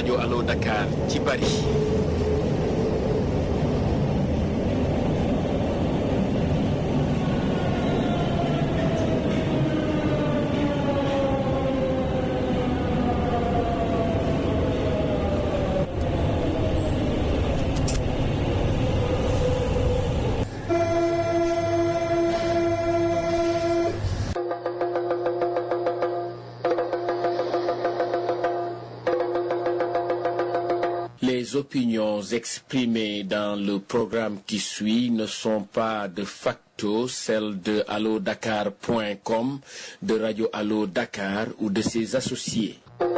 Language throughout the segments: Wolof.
rajo Allo Dakar ci Paris. Les opinions exprimées dans le programme qui suit ne sont pas de facto celles de allodakar.com, de Radio Allo Dakar ou de ses associés.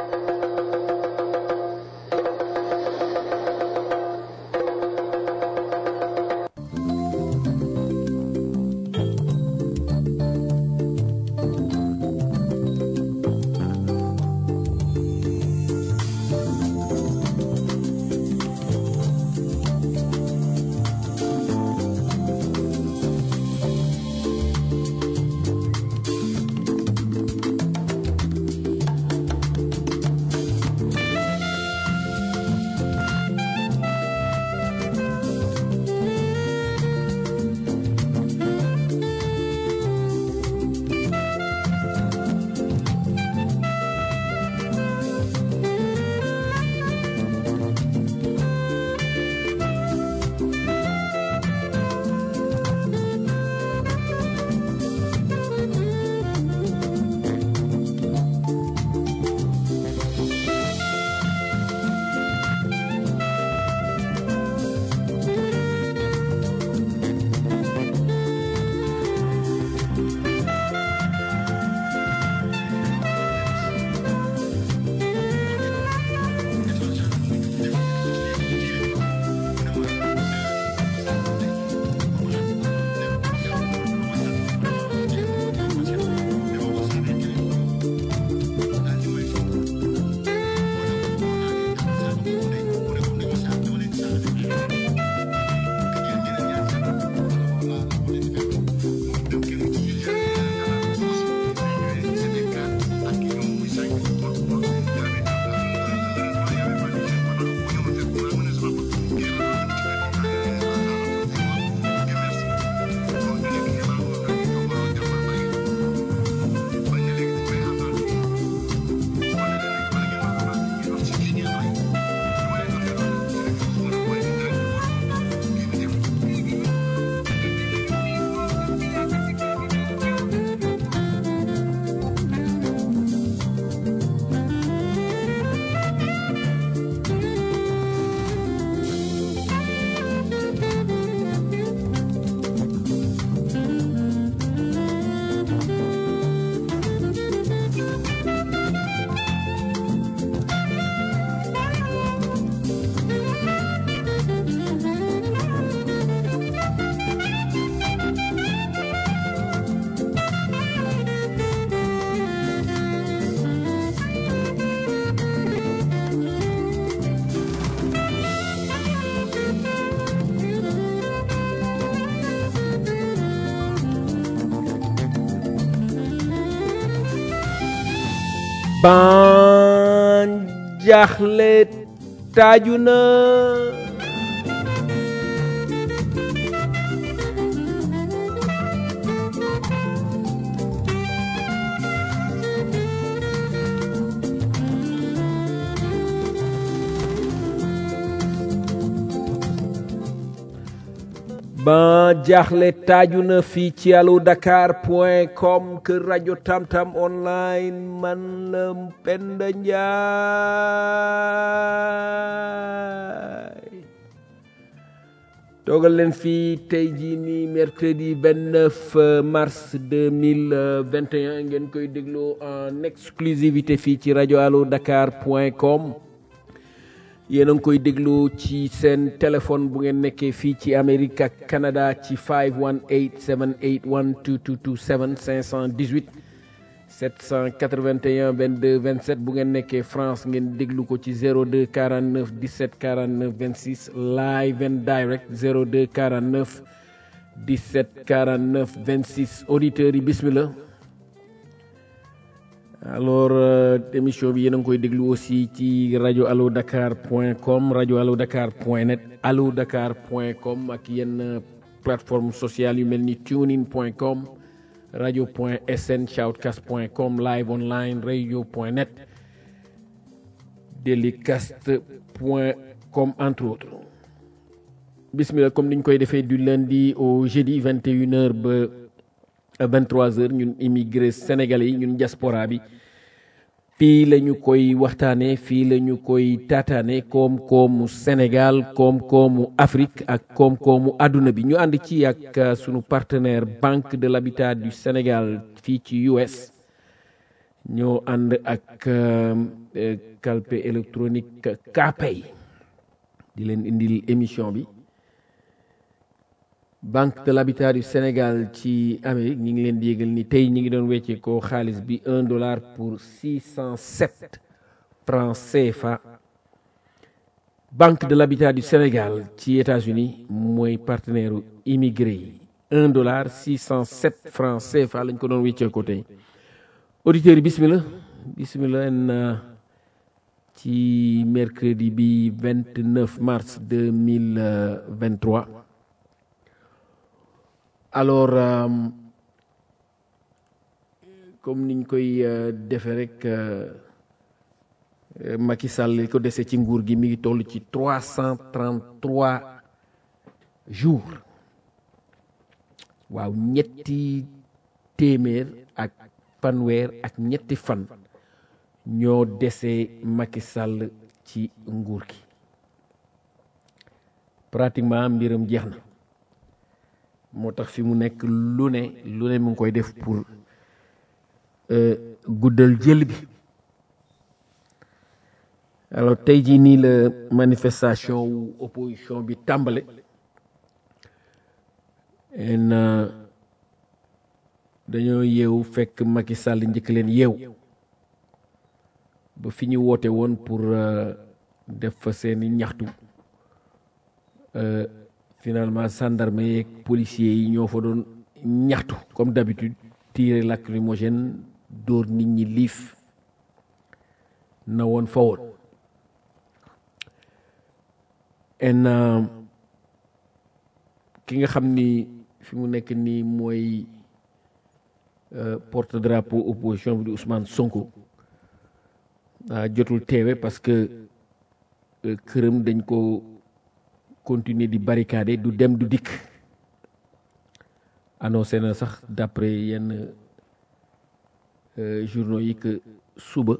ban jaaxle taaju na ban jaaxle taaju na fii ci allo dakar point com kër rajo tamtam online man la Penda Njaay toogal leen fii tey jii nii mercredi 29 mars 2021 ngeen koy dégloo en exclusivité fii ci rajo allo dakar point com yéen a ngi koy déglu ci seen téléphone bu ngeen nekkee fii ci Amérique ak Canada ci 518 781 2227 518 781 22 27 bu ngeen nekkee France ngeen déglu ko ci 02 49 17 49 26 live and direct 02 49 17 49 26 auditeurs yi bismillah alors émission bi yéen a ngi koy déglu aussi ci rajo allo dakar point com rajo allo dakar point net allo dakar point com ak yenn plateforme sociale yu mel ni tunein point com radio point sn shoutcast point com live online radio point net delicast point com entre autres bismillah comme ni ñu koy defee du lundi au jeudi 21h ba 23h ñun immigré sénégalais yi ñun diaspora bi fii la ñu koy waxtaanee fii la ñu koy taataane koom-koomu Sénégal koom-koomu Afrique ak koom-koomu àdduna bi ñu ànd ci ak sunu partenaire Banque de l'Habitat du Sénégal fii ci US ñoo ànd ak calpe électronique Kpay di leen indil émission bi Banque de l'Habitat du Sénégal ci Amérique ñi ngi leen di yégal ni tey ñi ngi doon wecce ko xaalis bi un dollar pour six cent sept francs CFA Banque de l'Habitat du Sénégal ci États-Unis mooy partenaire immigré yi un dollar six cent sept francs CFA lañ ko doon wecce ko tey auditeurs yi bismillah bismillah en ci mercredi bi 29 mars 2023 alors euh, comme niñ koy euh, defee rek euh, Macky Sall li ko dese ci nguur gi mi ngi toll ci 333 jours waaw ñetti téeméer ak fanweer ak ñetti fan ñoo dese Macky Sall ci nguur gi pratiquement mbiram jeex na moo tax fi mu nekk lu ne lu ne mu ngi koy def pour guddal jël bi alors tey jii nii la manifestation wu opposition bi tàmbale en dañoo yeewu fekk Macky Sall njëkk leen yeew ba fi ñu woote woon pour def fa seeni ñaxtu finalement gendarme yeeg policiers yi ñoo fa doon ñaxtu comme d'habitude tiré lacrymogène dóor nit ñi liif na woon fa woon en ki nga xam ni fi mu nekk nii mooy porte drapeau opposition bi di Ousmane Sonko jotul teewe parce que këram dañ ko continuer di barricader du dem du dikk annoncé na sax d'après yenn journaux yi que suba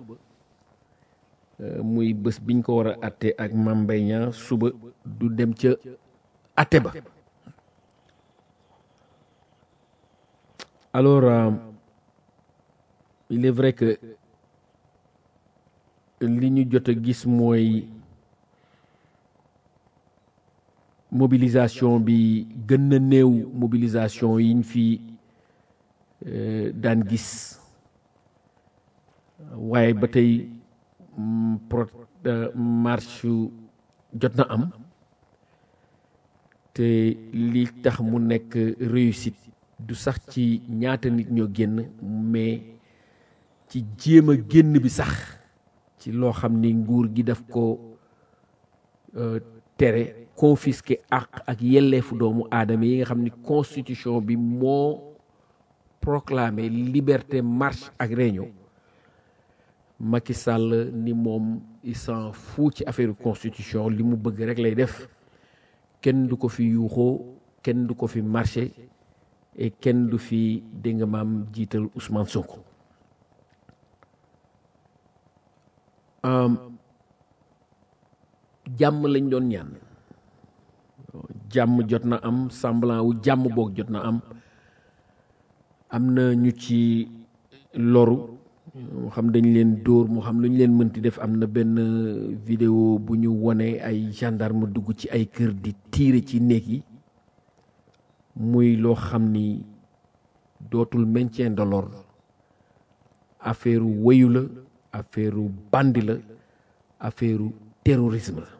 muy bés biñ ko war a atte ak Mame Mbaye Niang suba du dem ca atte ba alors euh, il est vrai que li ñu jot a gis mooy mobilisation bi gën na néew mobilisation yiñ fi daan gis waaye ba tey pro marche jot na am te li tax mu nekk réussite du sax ci ñaata nit ñoo génn mais ci jéem a génn bi sax ci loo xam ni nguur gi daf ko tere confisquer àq ak yelleefu doomu aadama yi nga xam ni constitution bi moo proclamé liberté marche ak réunion Macky Sall ni moom il s'en fout ci affaire constitution li mu bëgg rek lay def kenn du ko fi yuuxoo kenn du ko fi marché et kenn du fi dégg nga maam jiital Ousmane Sonko jàmm lañ doon ñaan jàmm jot na am semblant wu jàmm boog jot na am am na ñu ci loru moo xam dañ leen dóor moo xam lu ñu leen mënti def am na benn vidéo bu ñu wone ay gendarme dugg ci ay kër di tiire ci néeg yi muy loo xam ni dootul maintien de l'ordre affaire wéyu la affaire bandi la affaire terrorisme la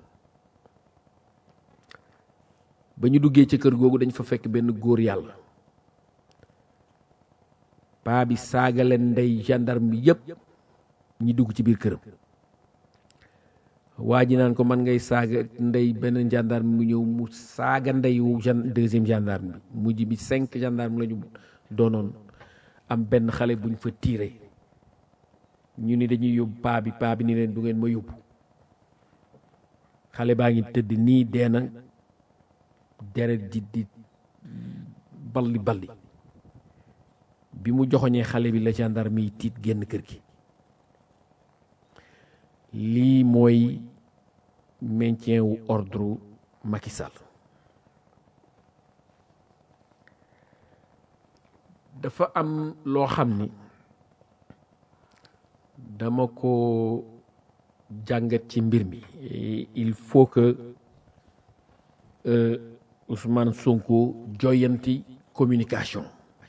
ba ñu duggee ci kër googu dañ fa fekk benn góor yàlla paa bi saaga leen ndey gendarme bi yëpp ñi dugg ci biir këram waa ji naan ko man ngay saaga ndey benn gendarme mu ñëw mu saaga ndeyu gen deuxième gendarme bi mujj bi cinq gendarme la ñu doonoon am benn xale buñ fa tiire ñu ni dañuy yóbbu paa bi paa bi ni leen du ngeen ma yóbbu xale baa ngi tëdd nii dee na deret di di balli balli bi mu joxoñee xale bi la gendarme yi tiit génn kër gi lii mooy maintien wu ordre Macky Sall dafa am loo xam ni dama ko jàngat ci mbir mi il faut que euh, Ousmane Sonko joyanti communication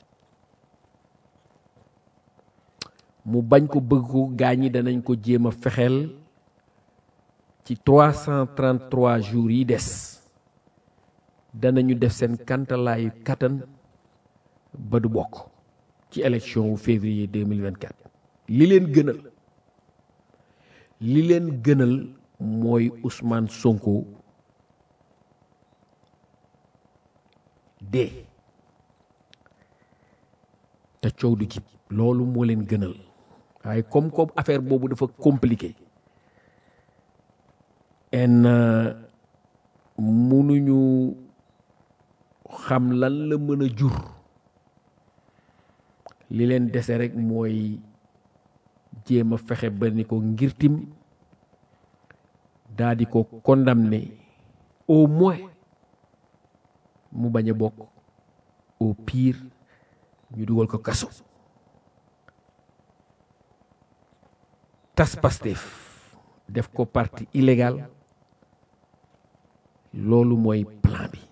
mu bañ ko bëgg ko gaañi danañ ko jéem a fexeel ci 333 jours yi des danañu def seen kantalaayu kattan ba du bokk ci élection wu février 2024 li leen gënal li leen gënal mooy Ousmane Sonko dee te coow du jib loolu moo leen gënal waaye comme comme affaire boobu dafa compliqué en mënuñu xam lan la mën a jur li leen dese rek mooy jéem a fexe ba ni ko ngirtim daa di ko condamné au moins mu bañ a bokk au pire ñu dugal ko kaso tas Pastef def ko parti illégal loolu mooy plan bi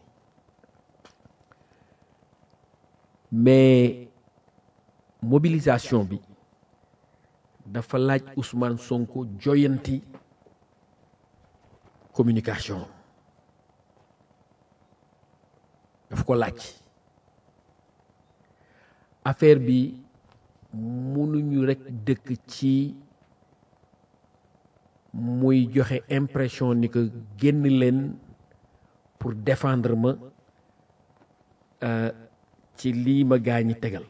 mais mobilisation bi dafa laaj Ousmane Sonko joyanti communication daf ko laaj affaire bi mënuñu rekk dëkk ci muy joxe impression ni que génn leen pour défendre ma ci lii ma gaañi tegal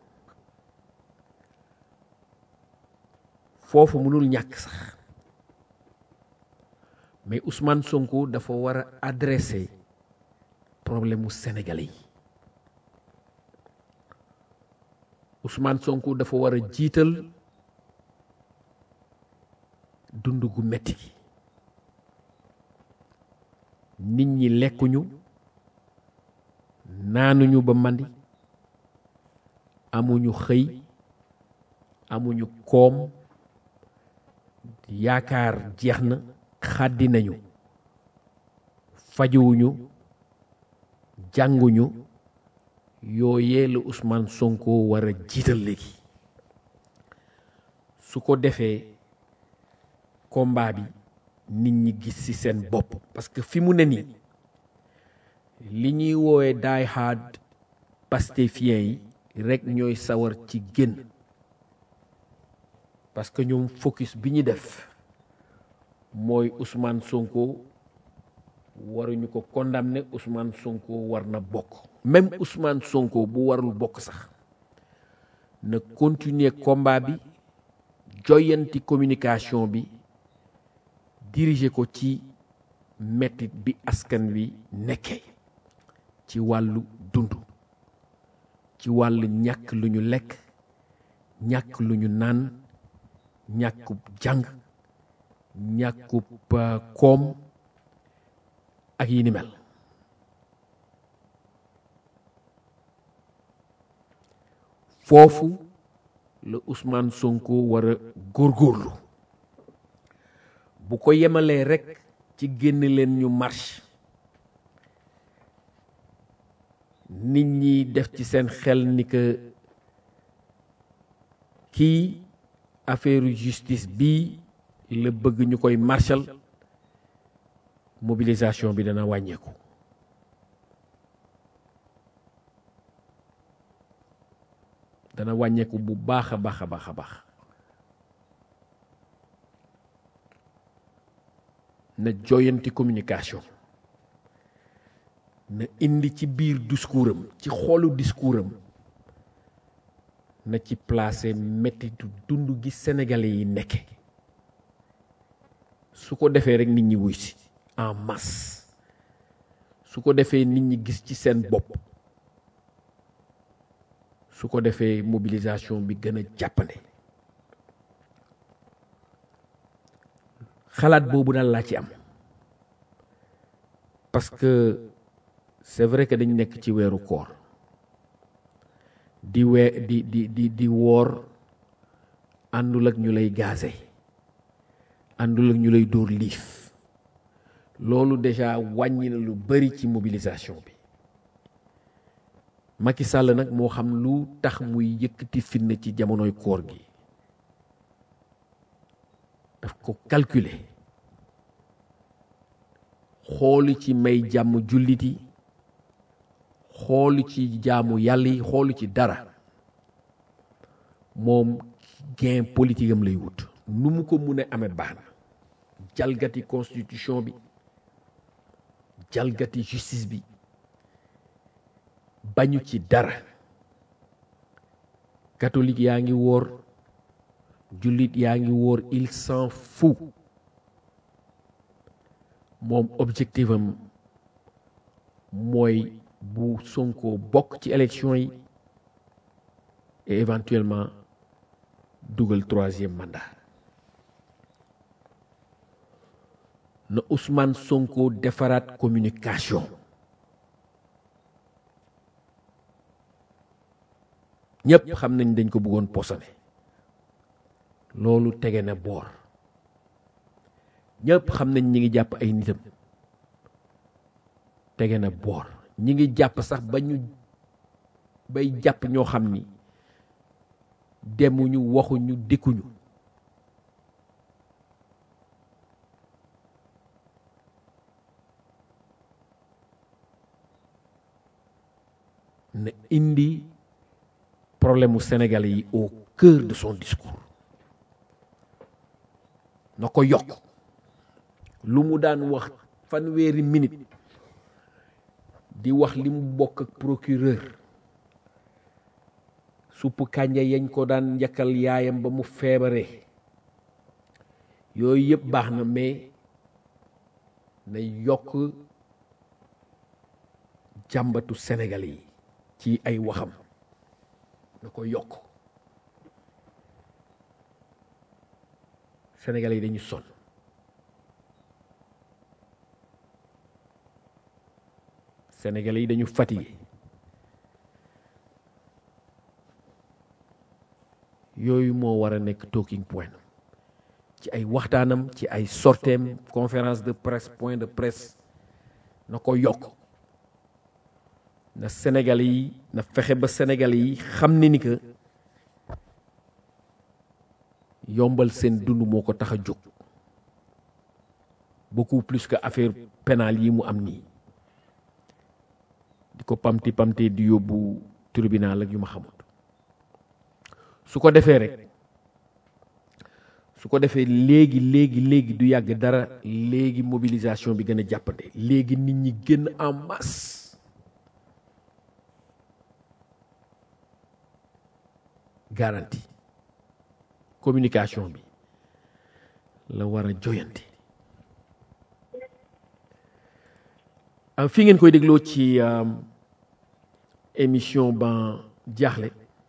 foofu mënul ñàkk sax mais Ousmane Sonko dafa war a adresser problème mu sénégalais yi Ousmane Sonko dafa war a jiital dund gu metti gi nit ñi lekkuñu naanuñu ba mandi amuñu xëy amuñu koom yaakaar jeex na xàddi nañu fajuwuñu jànguñu yooyee la Ousmane Sonko war a jiital léegi su ko defee combat bi nit ñi gis ci seen bopp parce que fi mu ne nii li ñuy woowee die hard pastefien yi rekk ñooy sawar ci génn parce que ñoom focus bi ñu def mooy Ousmane Sonko waruñu ko condamner Ousmane Sonko war na bokk même Ousmane Sonko bu warul bokk sax na continuer combat bi joyanti communication bi diriger ko ci mettit bi askan wi nekkee ci wàllu dund ci wàllu ñàkk lu ñu lekk ñàkk lu ñu naan ñàkkub jàng ñàkkub koom ak yi ni mel foofu la Ousmane Sonko war a góorgóorlu bu ko yemalee rekk ci génn leen ñu marche nit ñi def ci seen xel ni que kii affaire justice bii la bëgg ñu koy marshal mobilisation bi dana wàññeeku dana wàññeeku bu baax a baax a baax a baax na joyanti communication na indi ci biir discours am ci xoolu discours am na ci placé mettitu dund gi sénégalais yi nekke su ko defee rek nit ñi wuy si en masse su ko defee nit ñi gis ci seen bopp su ko defee mobilisation bi gën a jàppande xalaat boobu daal laa ci am parce que c'est vrai que dañ nekk ci weeru koor di wee di di di di woor àndul ak ñu lay gaze àndul ak ñu lay dóor liif loolu déjà wàññi na lu bari ci mobilisation bi Macky Sall nag moo xam lu tax muy yëkkati fitna ci jamonoy koor gi daf ko calculer xoolu ci may jàmm jullit yi xoolu ci jaamu yàlla yi xoolu ci dara moom gain politique am lay wut nu mu ko mun a amee baax na jalgati constitution bi jalgati justice bi bañu ci dara catholique yaa ngi woor jullit yaa ngi woor il s'en fout moom objectif am mooy bu Sonko bokk ci élection yi et éventuellement dugal troisième mandat na Ousmane Sonko defaraat communication ñëpp xam nañ dañ ko bëggoon posone loolu tege na boor ñëpp xam nañ ñi ngi jàpp ay nitam tege na boor ñi ngi jàpp sax ba ñu bay jàpp ñoo xam ni demuñu waxuñu dikkuñu na indi problème mu Sénégalais yi au cœur de son discours na ko yokk lu mu daan wax fanweeri minute di wax li mu bokk ak procureur suppu kànja yañ ko daan njakkal yaayam ba mu feebaree yooyu yëpp baax na mais na yokk jàmbatu Sénégalais yi ci ay waxam na ko yokk Sénégalais yi dañu sonn Sénégalais yi dañu fatigué yooyu moo war a nekk talking point ci ay waxtaanam ci ay sorteem conférence de presse point de presse na ko yokk na Sénégalais yi na fexe ba Sénégalais yi xam ne ni que yombal seen dund moo ko tax a jóg beaucoup plus que affaire pénale yi mu am nii di ko pamti pamte di yóbbu tribunal ak yu ma xamut su ko defee rek su ko defee léegi léegi léegi du yàgg dara léegi mobilisation bi gën a jàppande léegi nit ñi génn en masse garantie communication bi la war a joyanti fi ngeen koy dégloo ci émission ban jaaxle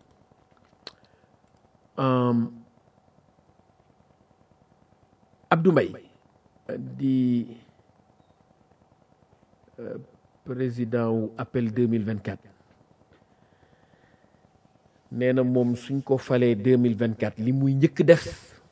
Abdou Mbaye di président wu appel 2024 nee na moom suñ ko falee 2024 li muy njëkk def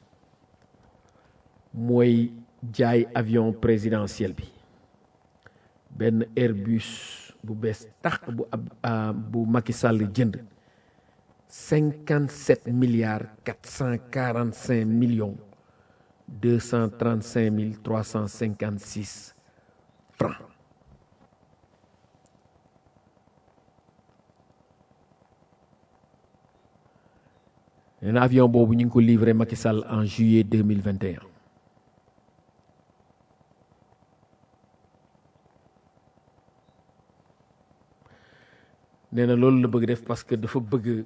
mooy jaay avion présidentiel bi benn Airbus bu bees tax bu ab bu Macky Sall jënd cinquante sept milliards quatre cent quarante cinq millions deux cent trente cinq mille trois cent cinquante six francs nee na avion boobu ñu ngi ko livré Macky Sall en juillet deux mille vingt et un nee na loolu la bëgg def parce que dafa bëgg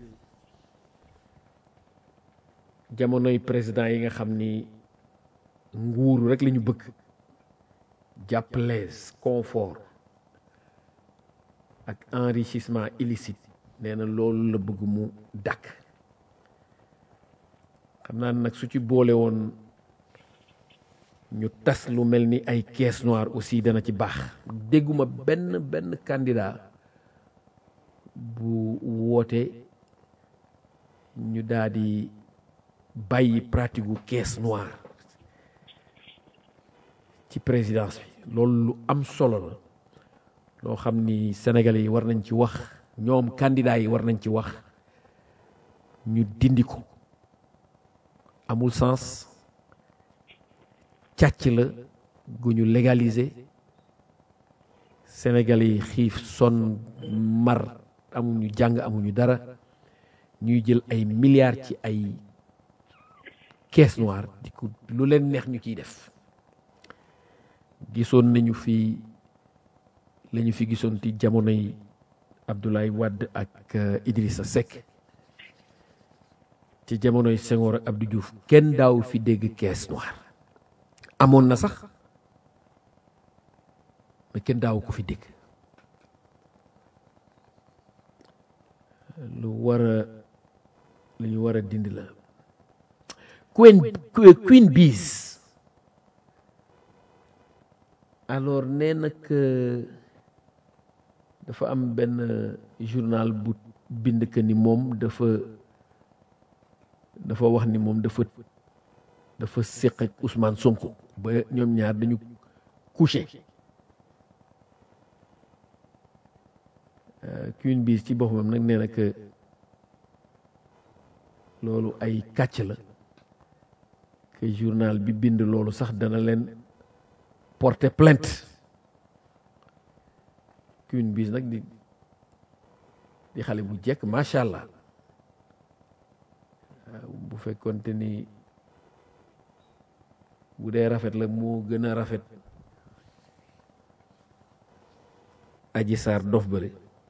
jamonoy président yi nga xam ni nguuru rek la ñu bëgg jàppalees confort ak enrichissement illicite nee na loolu la bëgg mu dàkk xam naa nag su ci boole woon ñu tas lu mel ni ay caisse noire aussi dana ci baax dégguma benn benn candidat bu woote ñu daal di bàyyi pratique gu caisse noire ci présidence bi loolu lu am solo la loo xam ni sénégalais yi war nañ ci wax ñoom candidat yi war nañ ci wax ñu dindi ko amul sens càcc la gu ñu légaliser sénégalais yi xiif sonn mar amuñu jàng amuñu dara ñuy jël ay milliards ci ay caisse noire di ko lu leen neex ñu ciy def gisoon nañu fi la ñu fi gisoon ci jamonoy Abdoulaye Wade ak Idrissa Seck ci jamonoy Senghor ak Abdou Diouf kenn daaw fi dégg caisse noire amoon na sax mais kenn daaw ko fi dégg lu war a lu ñu war a dindi la Queen Queen Biz alors nee nag dafa am benn journal bu bind que ni moom dafa dafa wax ni moom dafa dafa séq ak Ousmane Sonko ba ñoom ñaar dañu couché Queen Biz ci boppam nag nee na que loolu ay kàcc la que journal bi bind loolu sax dana leen porter plainte Queen Biz nag di di xale bu jekk macha allah bu fekkonte ni bu dee rafet la moo gën a rafet aji saar dof bëri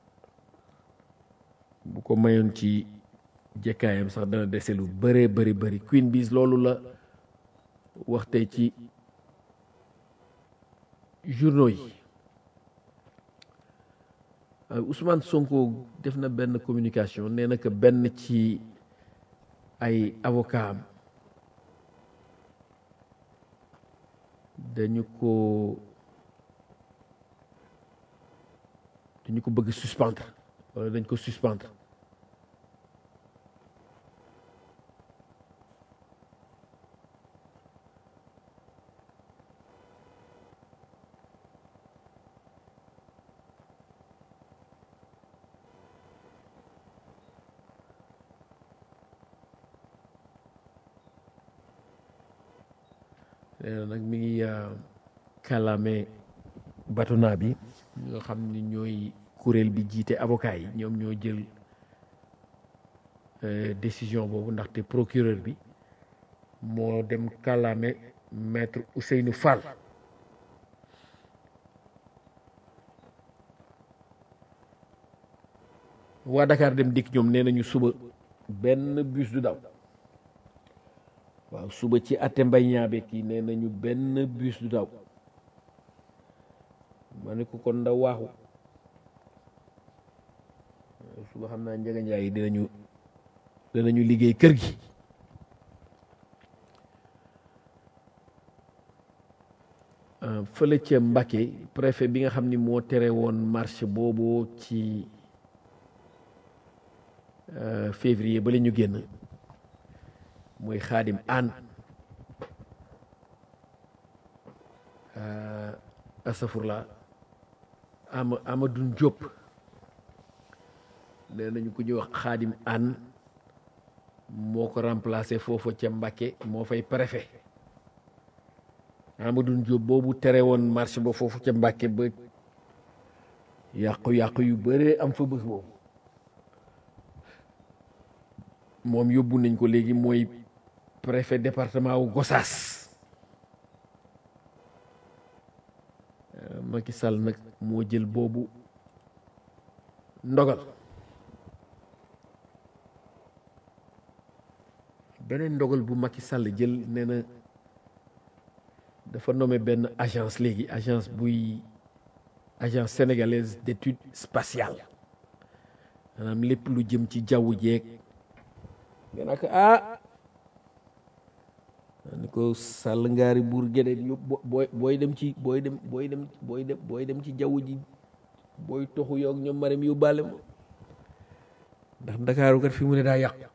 bu ko mayoon ci jekkaayam sax dana dese lu bëree bëri bëri Queen Biz loolu la wax tey ci journaux yi Ousmane Sonko def na benn communication nee na que benn ci ay avocat am dañu ko dañu ko bëgg suspendre wala dañ ko suspendre nag mi ngi kàllaame batona bi nga xam ni ñooy kuréel bi jiite avocat yi ñoom ñoo jël décision boobu ndaxte procureur bi moo dem kàllaame maître Ousseynou Fall waa Dakar dem dikk ñoom nee nañu suba benn bus du daw waaw suba ci atte mbay ñaabe kii nee nañu benn bus du daw ma ne ko kon ndaw waaxu suba xam naa njëga njaay yi dinañu dinañu liggéey kër gi fële ca Mbacké préfet bi nga xam ni moo tere woon marche boobu ci février ba la ñu génn mooy xaadim aan asafurla ama Amadou Diop nee nañu ku ñuy wax xaadim aan moo ko remplacé foofa ca Mbacké moo fay préfet Amadou Diop boobu tere woon marché ba foofu ca Mbacké ba yàqu-yàqu yu bëree am fa bés boobu moom yóbbu nañ ko léegi mooy préfet département wu Gossas Macky Sall nag moo jël boobu ndogal beneen ndogal bu Macky Sall jël nee na dafa nommé benn agence léegi agence buy agence sénégalaise d'études spatiales maanaam lépp lu jëm ci jaww jeeg nga naa ko ah ni ko sàll ngaari buur géde yóbbu booy booy dem ci booy dem booy dem booy dem booy dem ci jaww ji booy toxu yoog ñoom maram yóbbaale ma ndax ndakaaru kat fi mu ne daa yàqu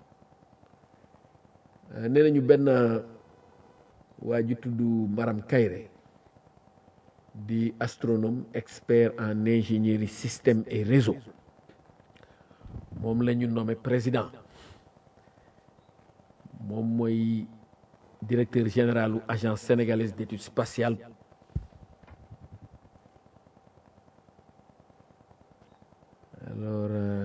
nee nañu benn waa ju tudd Maram Kayre di astronome expert en ingénierie système et réseau moom la ñu nommé président moom mooy directeur général u agence sénégalaise d'études spatiales alors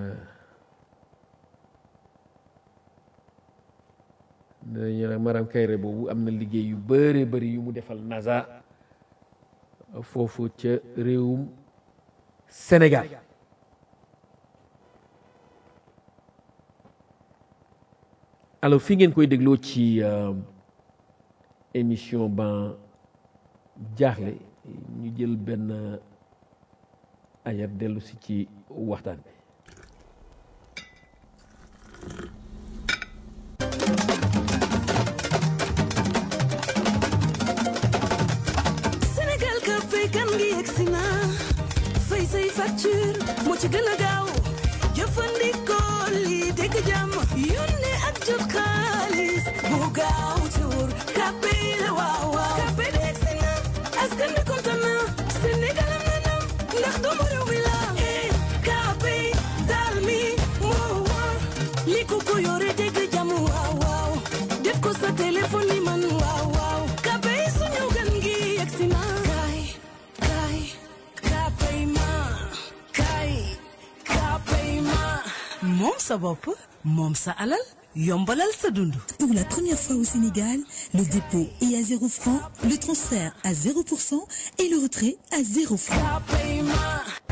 dañu nag Maram Kayre boobu am na liggéey yu bëree bëri yu mu defal NASA foofu ca réewum Sénégal alors fi ngeen koy dégloo ci émission ban jaaxle ñu jël benn ayat dellu si ci waxtaan bi Sénégal ka fay kan ngi yegsi na fay say facture moo ci gën a gaaw jëfandikoo lii dégg jàmm yónnee ak jot xaalis bu gaaw te wóor kàppe la waaw waaw kàppe de yegsi na askan bi kontaan na Sénégal am na ndam ndax doomu réew mi la eh kàppe daal mi moo wóor li ko ko yore dégg jàmm waaw waaw def ko sa téléphone ni man waaw waaw kàppe suñu gan gi yegsi na kaay kaay kàppe ma kaay kàppe ma moom sa bopp moom sa alal yombalal sa dund Pour la première fois au Sénégal, le dépôt est à 0 francs, le transfert à 0% et le retrait à 0 francs. kàppe ma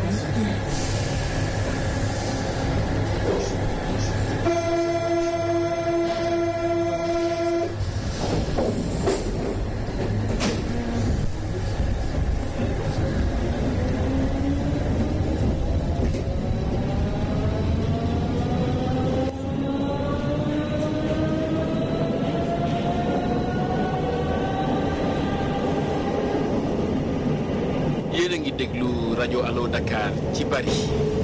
yéen a ngi déglu rajo Allo Dakar ci Paris.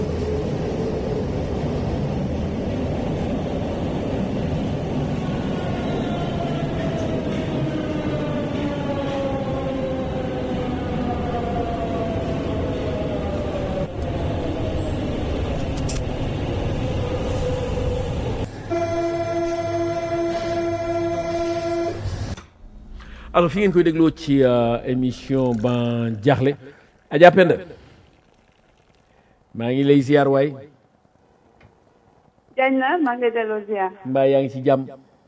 alors fi ngeen koy dégloo ci émission ban jaaxle Adja Penda maa ngi lay ziar waay Diagne na maa ngi lay delloo ziar mbaa yaa ngi ci jàmm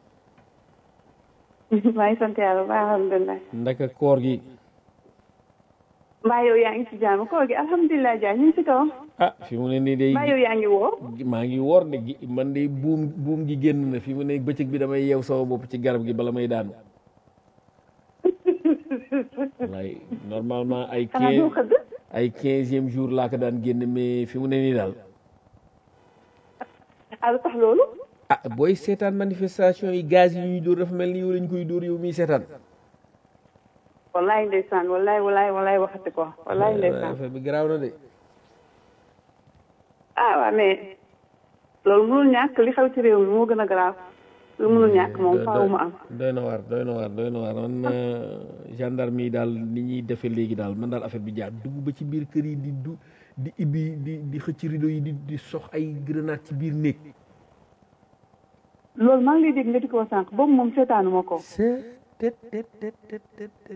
maa ngi sant yàlla ba alhamdulilah ndaka koor gi mbaa yow yaa ngi ci jàmm koor gi alhamdulilah Diagne ñu ngi ci kaw ah fi mu ne nii day mbaa yow yaa ngi woo maa ngi woor de gi- man de buum buum gi génn na fi mu ne bëccëg bi damay yeew sama bopp ci garab gi bala may daanu wallaay normalement ay xanaa doo quinze xëdd ay quinzième jour laa ko daan génn mais fi mu ne nii daal ah lu tax loolu ah booy seetaan manifestation yi gaz yi ñuy dóor dafa mel ni yow lañ koy dóor yow miy seetaan wallaay ndeysaan wallaay wallaay wallaay waxati ko wallaay ndeysaan affaire bi garaaw na de ah waaw mais loolu mënul ñàkk li xew ci réew mi moo gën a garaaw lu mënul ñàkk moom faaw mu am doy na waar doy na waar doy na waar man euh, gendarme yi daal ni ñuy defee léegi daal man daal affaire bi jaar dugg ba ci biir kër yi di du di ibbi di di xëcc rideau yi di di sox ay grenade ci biir néeg loolu maa ngi lay dégg nga di ko sànq boobu moom seetaanuma ko c'est tet tet tet tet tet tet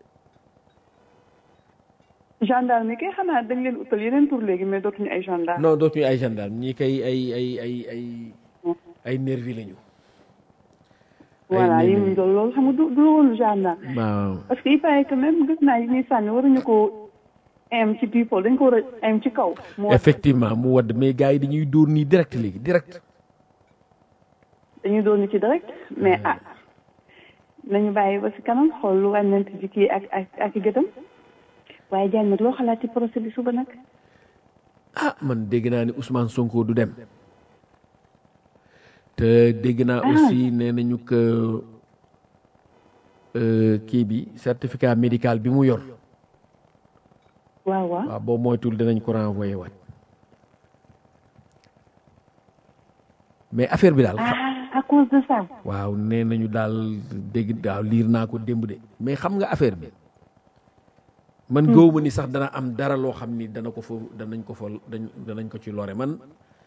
gendarme yi kay xanaa dañ leen utal yeneen tur léegi mais dootuñu ay gendarme non dootuñu ay gendarme ñii kay ay ay ay ay ay nervi lañu voilà ay yi nervi. mu doon loolu xam nga du du woon gendarme waaw parce que il paraît que même gis naa yi ñuy sànni waruñu ko am ci people dañ ko war a am ci kaw mu war effectivement mu wadd mais gars yi dañuy dóor nii direct léegi direct dañu doon ci direct mais ah nañu bàyyi ba si kanam xool lu wàññeent ji kii ak ak ak i gëtam waaye Diagne nag loo xalaat ci procès bi suba nag ah man dégg naa ni Ousmane Sonko du dem te dégg naa aussi nee nañu que euh, kii bi certificat médical bi mu yor waaw waaw waaw boobu moytul dinañ ko renvoyé waat mais affaire bi daal ah à cause de ça waaw nee nañu daal dégg waaw liir naa ko démb de mais xam nga affaire bi man gëw ma ni sax dana am dara loo xam ni dana ko fa danañ ko fa dañ danañ ko ci lore man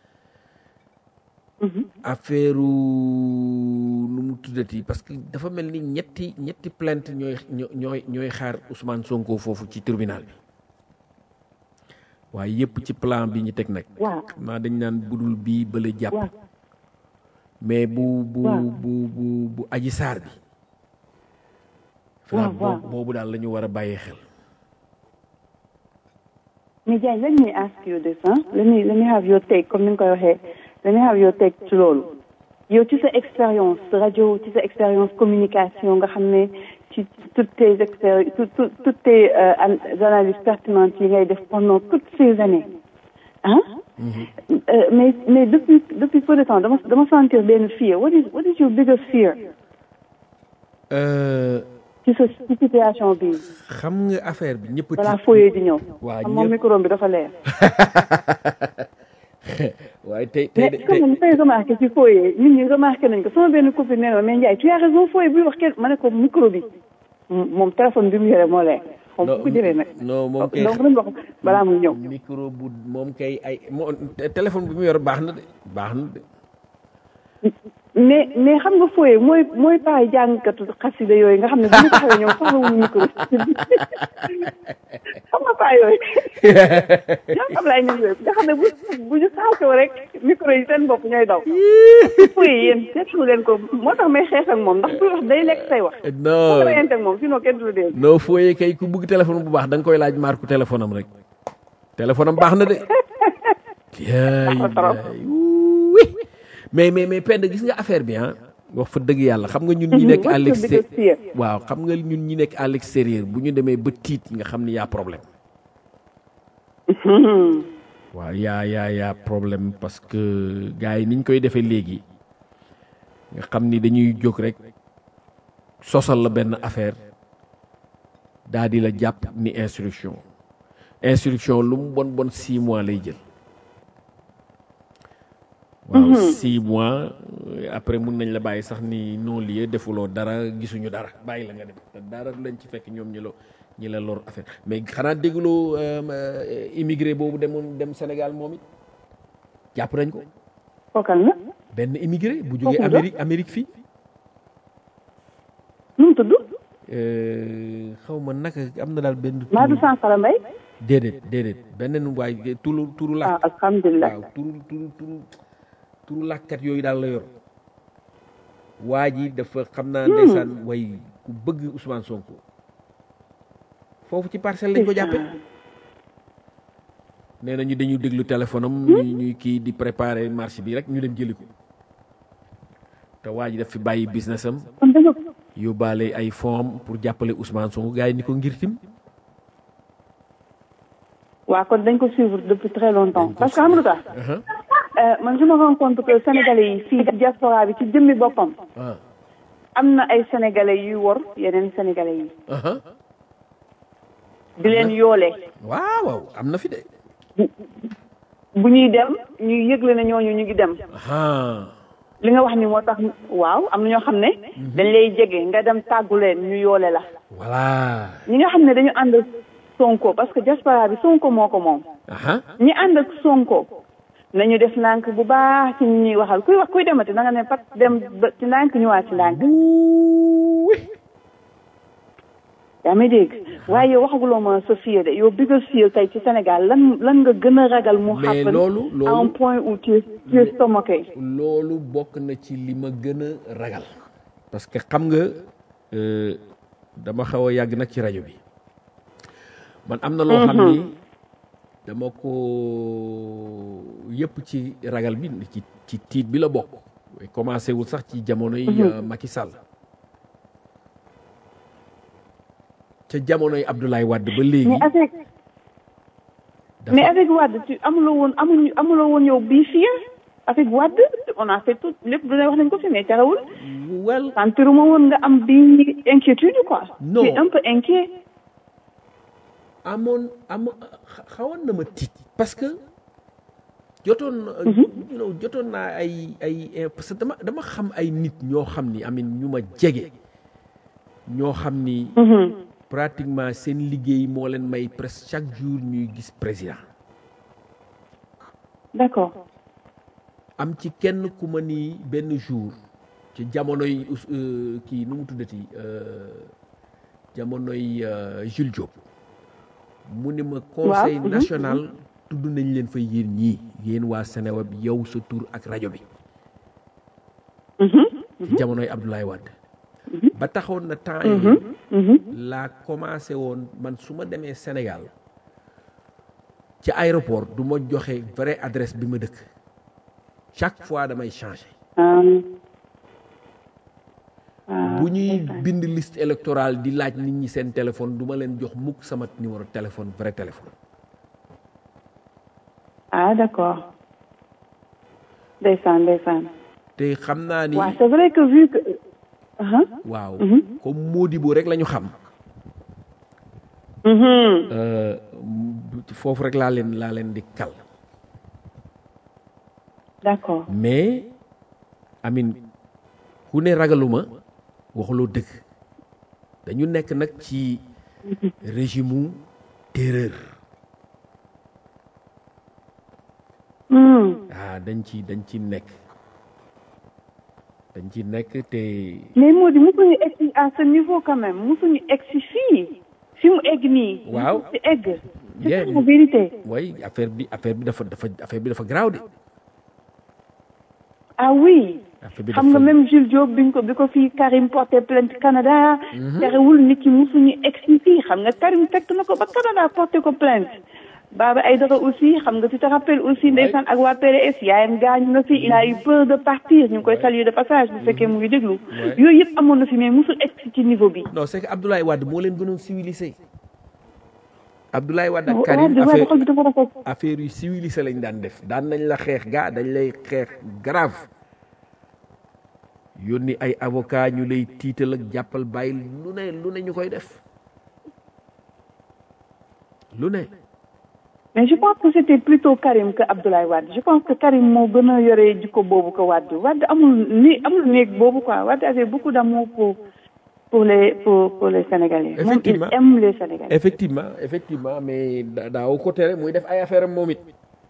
affaire nu mu tuddati parce que dafa mel ni ñetti ñetti plainte ñooy ñooy ñooy xaar Ousmane Sonko foofu ci tribunal bi waaye yépp ci plan bi ñu teg nag waaw xam naa dañ naan budul bii bële jàpp waaw mais bu bu waaw. bu bu bu aji saar bi waaw, boobu waaw. boobu daal la ñu war a bàyyi xel mais Diagne let me ask you this ah let me let me have your take comme ni nga koy waxee let me have your take ci loolu yow ci sa expérience rajo ci sa expérience communication nga xam ne ci toutes tes expéri tout- tout- toutes tes euh, an- analyses pertinentes yi ngay def pendant toutes ces années ah Euh, mais mais depuis depuis peu de temps dama dama sentir benn fear what is what is your biggest fear Euh, ci sa ci situation bi xam nga affaire bi ñëpp balaa tiit fooyee di ñëw waa xam moom ñëpp micro bi dafa leer waaye tey tey mais de- comme ni koy remarqué ci fooyee nit ñi remarqué nañ ko sama benn copine nee na ma mais Ndiaye tu as raison fooyee buy wax kenn ma ne ko micro bi m- moom téléphone bi mu yore moo leer xaw ma fu ko jëlee nag non moom kay donc nañ wax balaa muy ñëw micro bu moom kay ay moo te- téléphone bi mu yor baax na de baax na de mais mais xam nga fooyee mooy mooy paay jàngkatu xasida yooyu nga xam ne bu ñu taxawee ñoom soxla wuñu micro xam nga paa yooyu ñoom xam laay ñoom yooyu nga xam ne bu bu ñu saakoo rek micro yi seen bopp ñooy daw fooyee yéen seetlu leen ko moo tax may xeex ak moom ndax buy wax day lekk say wax non nga reyante ak moom sinon kenn du la dégg non fooyee kay ku bëgg téléphone bu baax da nga koy laaj marque téléphone am rek téléphone am baax na de yaay na trop. yaay wuuy mais mais mais pend gis nga affaire bi ah wax fa dëgg yàlla xam nga ñun ñi nekk à What's your l'extérieur biggest fear? waaw xam nga ñun ñi nekk à l'extérieur bu ñu demee ba tiit nga xam ni yaa problème waaw yaa yaa yaa problème parce que gars yi niñ koy defee léegi nga xam ni dañuy jóg rek sosal la benn affaire daa di la jàpp ni instruction instruction lu mu bon bon six mois lay jël waaw six mois euh, après mun nañ la bàyyi sax ni non lieu defuloo dara gisuñu dara bàyyi la nga dem te dara du lañ ci fekk ñoom ñi la ñi la lor affaire mais xanaa dégloo euh, euh, immigré boobu demoon dem Sénégal moom it jàpp nañ ko kookal la benn immigré bu jógee Kooku la? Amérique Amérique fii nu mu tudd euh, xaw ma naka am na daal benn maa du turu Sankara Mbaye déedéet déedéet beneen waay turu turu ah làkk alhamdulilah waaw turu turu turu turu làkkat yooyu daal la yor waa ji dafa xam naa ndeysaan way ku bëgg Ousmane Sonko foofu ci parcelle lañ ko jàppe nee na ñu dañu déglu téléphone am ñuy ñuy kii di préparer marché bi rek ñu dem jëli ko te waa ji daf fi bàyyi business am kon da nga yóbbaale ay fonds pour jàppale Ousmane Sonko gars yi ni ko ngir tim waaw kon dañ ko suivre depuis très longtemps Dañ ko parce que xam nga lu tax Aha. Euh, man je me rends compte que sénégalais yi fii ci diaspora bi ci jëmmi boppam ah am na ay sénégalais yuy wor yeneen sénégalais yi aha di leen yoole waaw waaw am na fi de bu ñuy dem ñuy yëgle ne ñooñu ñu ngi dem aha li nga wax ni moo tax waaw am na ñoo xam ne dañ lay jege nga dem tàggu leen ñu yoole la voilà ñi nga xam ne dañu ànd ak sonko parce que diaspora bi sonko moo ko moom aha ñi ànd ak sonko nañu def ndànk bu baax ci ñi ñuy waxal kuy wax kuy demati na nga ne pat dem ba ci ndànk ñëwaat ci ndànk yaa may dégg waaye yow waxaguloo ma sa fiye de yow biggest fear tey ci Sénégal lan lan nga gën a ragal mu Mais happen loolu- loolu- à un point où tu es tu es stomaqué loolu bokk na ci li ma gën a ragal parce que xam nga euh, dama xaw a yàgg nag ci rajo bi man am na loo xam ni dama ko yëpp ci ragal bi ci ci tiit bi la bokk commencé wul sax ci jamonoy euh, Macky Sall ca jamonoy Abdoulaye Wade ba léegi mais avec dafa mais avec Wade tu amuloo woon amuñu amuloo woon yow bii fii avec Wade on a fait tout lépp du ne wax nañ ko fi mais terewul well sentiruma woon nga am bii inquiétude quoi. Non. tu es un peu inquiet. amoon am xa- xawoon na ma tiit parce que jotoon na you know, jotoon naa ay ay eh, parce que dama dama xam ay nit ñoo xam ni amin ñu ma jege ñoo xam ni pratiquement seen liggéey moo leen may presque chaque jour ñuy gis président d'accord am ci kenn ku ma ni benn jour ci jamonoy Ous- euh, kii nu mu tuddati euh, jamonoy euh, Jules Diop mu ni ma conseil mhm, national tudd nañ leen fa yéen ñii yéen waa Seneweb yow sa tur ak rajo bi ci jamonoy Abdoulaye Wade ba taxoon na temps yi laa commencé woon man su ma demee Sénégal ci aéroport du ma joxe vraie adresse bi ma dëkk chaque fois damay changer ah. ah, bu ñuy ndeysaan. bind liste électorale di laaj nit ñi seen téléphone du ma leen jox mukk sama numéro téléphone vrai téléphone ah d'accord ndeysaan ndeysaan te xam naa ni waaw c'est vrai que vu que ah waaw comme Modibo rek la ñu xam mhm euh, m- foofu rek laa leen laa leen di kal d'accord mais amin ku ne ragaluma waxuloo dëgg dañu nekk nag ci régime u terreur Hmm. ah dañ ci dañ ci nekk dañ ci nekk te mais moo di mosuñu egg si à ce niveau quand même mosuñu egg si fii fi mu egg nii Waaw. mosu si egg c'est Yeah. ça la vérité way affaire bi affaire bi dafa dafa affaire bi dafa garaaw de ah oui affaire bi xam nga dafa- même Jules Diop biñ ko bi ko fii Karim porté plainte Canada terewul nit ki mosuñu egg si fii xam nga Karim fekk na ko ba Canada porté ko plainte Baba Aïdara aussi xam nga tu te rappelles aussi ndeysaan ak waa PDS yaayam gaañu na fi il a eu peur de partir ñu ngi koy saluer de passage bu fekkee mu ngi déglu yooyu yëpp amoon na fi mais mosul egg si ci niveau bi non c'est que Abdoulaye Wade moo leen gënoon civilisé Abdoulaye Wade ak waaw Karim di waaye affaire xol bi dafa rafet affaire yu civilisé lañ daan def daan nañ la xeex gaa dañ lay xeex grave yónni ay avocat ñu lay tiital ak jàppal bàyyi lu ne lu ne ñu koy def lu ne mais je pense que c'était plutôt Karim que Abdoulaye Wade je pense que Karim moo gën a yore jikko boobu que Wade Wade amul ni amul néeg boobu quoi Wade avait beaucoup d'amour pour pour les pour pour les Sénégalais moom il Effectivement. aime les Sénégalais effectivement effectivement mais da- daaw ko tere muy def ay affaire am moom it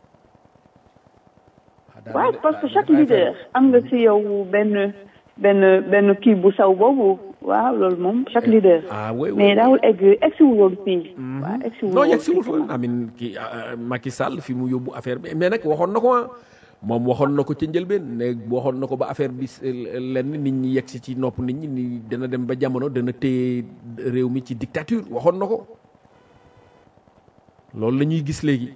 waaw parce que chaque leader am nga ci yow benn benn benn kii bu saw boobu waaw loolu moom chaque leader ah oui oui mais daawul egg egg si woon fii waaw egg si non woon yegg si wul fa amin kii ah, Macky Sall fi mu yóbbu affaire bi mais nag waxoon na ko ah moom waxoon na ko ca njëlbeen ne waxoon na ko ba affaire bi s- lenn nit ñi yegg si ci nopp nit ñi ni dana dem ba jamono dana téye réew mi ci dictature waxoon na ko loolu la ñuy gis léegi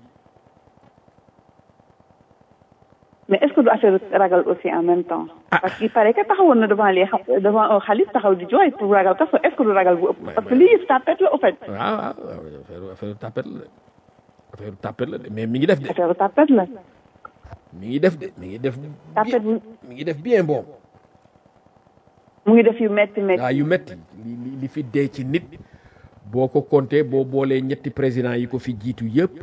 mais est-ce que du affaire ragal aussi en même temps parce qu'il paraît que taxawoon na devant les xa- devant un xalif taxaw di jooy pour ragal parce que est-ce que du ragal bu ëpp parce que lii yëpp tapette la au fait waaw waaw affaire affaire tapet la de affaire tapet la de mais mi ngi def de affaire tapette la mi ngi def de mi ngi def tapette bu mi ngi def bien bon mu ngi def yu metti metti waaw yu metti li li li fi dee ci nit boo ko compté boo boolee ñetti président yi ko fi jiitu yëpp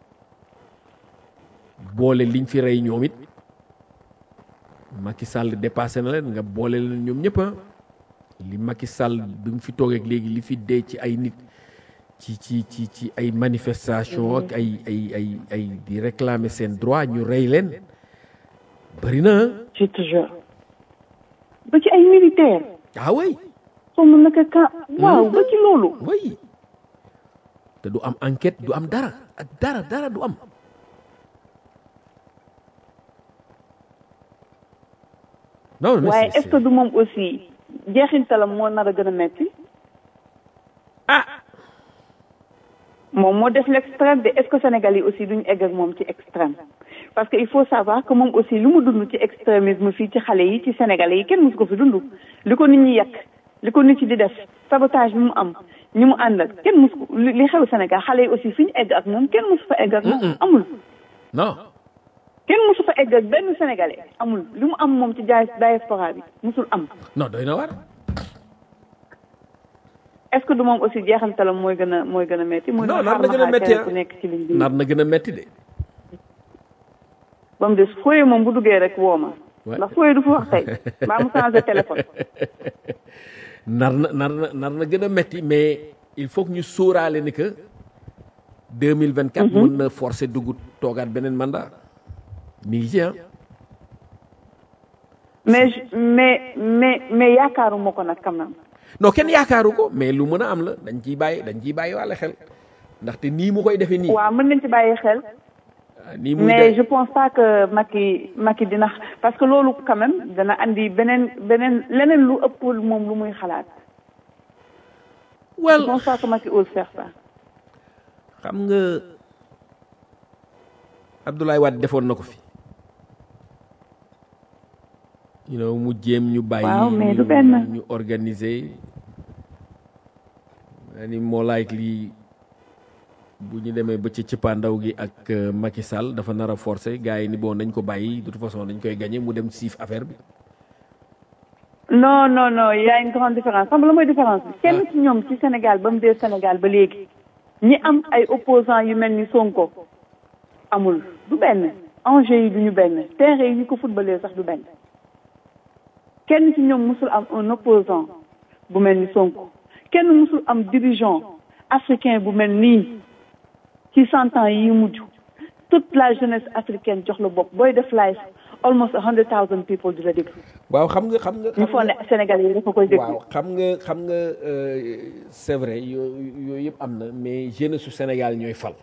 boole liñ fi rey ñoom it Macky Sall dépassé na leen nga boole leen ñoom ñëpp ah li Macky Sall bi mu fi toogee ak léegi li fi dee ci ay nit ci ci ci ci ay manifestation ak ay ay ay ay di réclamer seen droit ñu rey leen bëri na ah. je te jure ba ci ay militaire ah oui xaw ma naka ka waaw ba ci loolu oui te du am enquête du am dara ak dara dara du am non mais waaye c'est- est-ce que du moom aussi jeexintalam moo nar a gën a metti ah moom moo def l'extrême de est-ce que Sénégal yi aussi duñu egg ak moom ci extrême parce que il faut savoir que moom aussi lu mu dund ci extrémisme fii ci xale yi ci sénégalais yi kenn musu ko fi dund li ko nit ñi yàq li ko nit ci di def sabotage bi mu am ñi mu àndal kenn musu ko li li xew Sénégal xale yi aussi fi ñu egg ak moom kenn musu fa egg ak moom amul non kenn musu fa egg ak benn sénégalais amul li mu am moom ci jaay diaspora bi musul am non doy na war est-ce que du moom aussi jeexantalam mooy gën a mooy gën a metti muy non xaar nar na ma gën a xaar metti keneen ku nekk ci ligne bi nar na gën a metti de ba mu des fooye moom bu duggee rek woo ma Ouais. ndax fooye du fa wax tey mbaa mu changé téléphone nar na nar na nar na gën a metti mais il faut que ñu sóoraale ni que 2024 mën na forcer dugg toogaat beneen mandat mi ngi ci ah mais je- mais mais mais yaakaaruma ko nag quand même non kenn yaakaaru ko mais lu mën a am la dañ ciy bàyyi dañ ciy bàyyi wàlle xel ndaxte nii mu koy defee nii waaw mën nañ ci bàyyi xel ah, nii muy mais de- je pense pas que Macky Macky dina parce que loolu quand même dana andi beneen beneen leneen lu ëpp moom lu muy xalaat je well pense pas que Macky ose faire ça xam nga Abdoulaye Wade defoon na ko fi you know mu jéem ñu bàyyi Waaw, mais du ñu- benn. ñu organiser maa ni moo like lii bu ñu demee ba ci cëppaandaw gi ak euh, Macky Sall dafa nar a forcer gars yi ni bon nañ ko bàyyi de toute façon dañ koy gagné mu dem siif affaire bi non non non il y a une grande différence xam nga la mooy différence bi kenn ci ñoom ci Sénégal ba mu dee Sénégal ba léegi ñi am ay opposants yu mel ni Sonko amul du benn enjeu yi du ñu benn terrain yi ñu ko footballé sax du benn kenn ci ñoom musul am un opposant bu mel ni Sonko kenn musul am dirigeant africain bu mel nii ci cent ans yi mujj toute la jeunesse africaine jox la bopp booy def live almost a hundred thousand people di la déglu waaw xam nga xam nga ñu foog ne Sénégalais yi dafa koy déglu waaw xam nga xam nga euh, c'est vrai yooyu yooyu yëpp am na mais jeunesse su Sénégal ñooy fal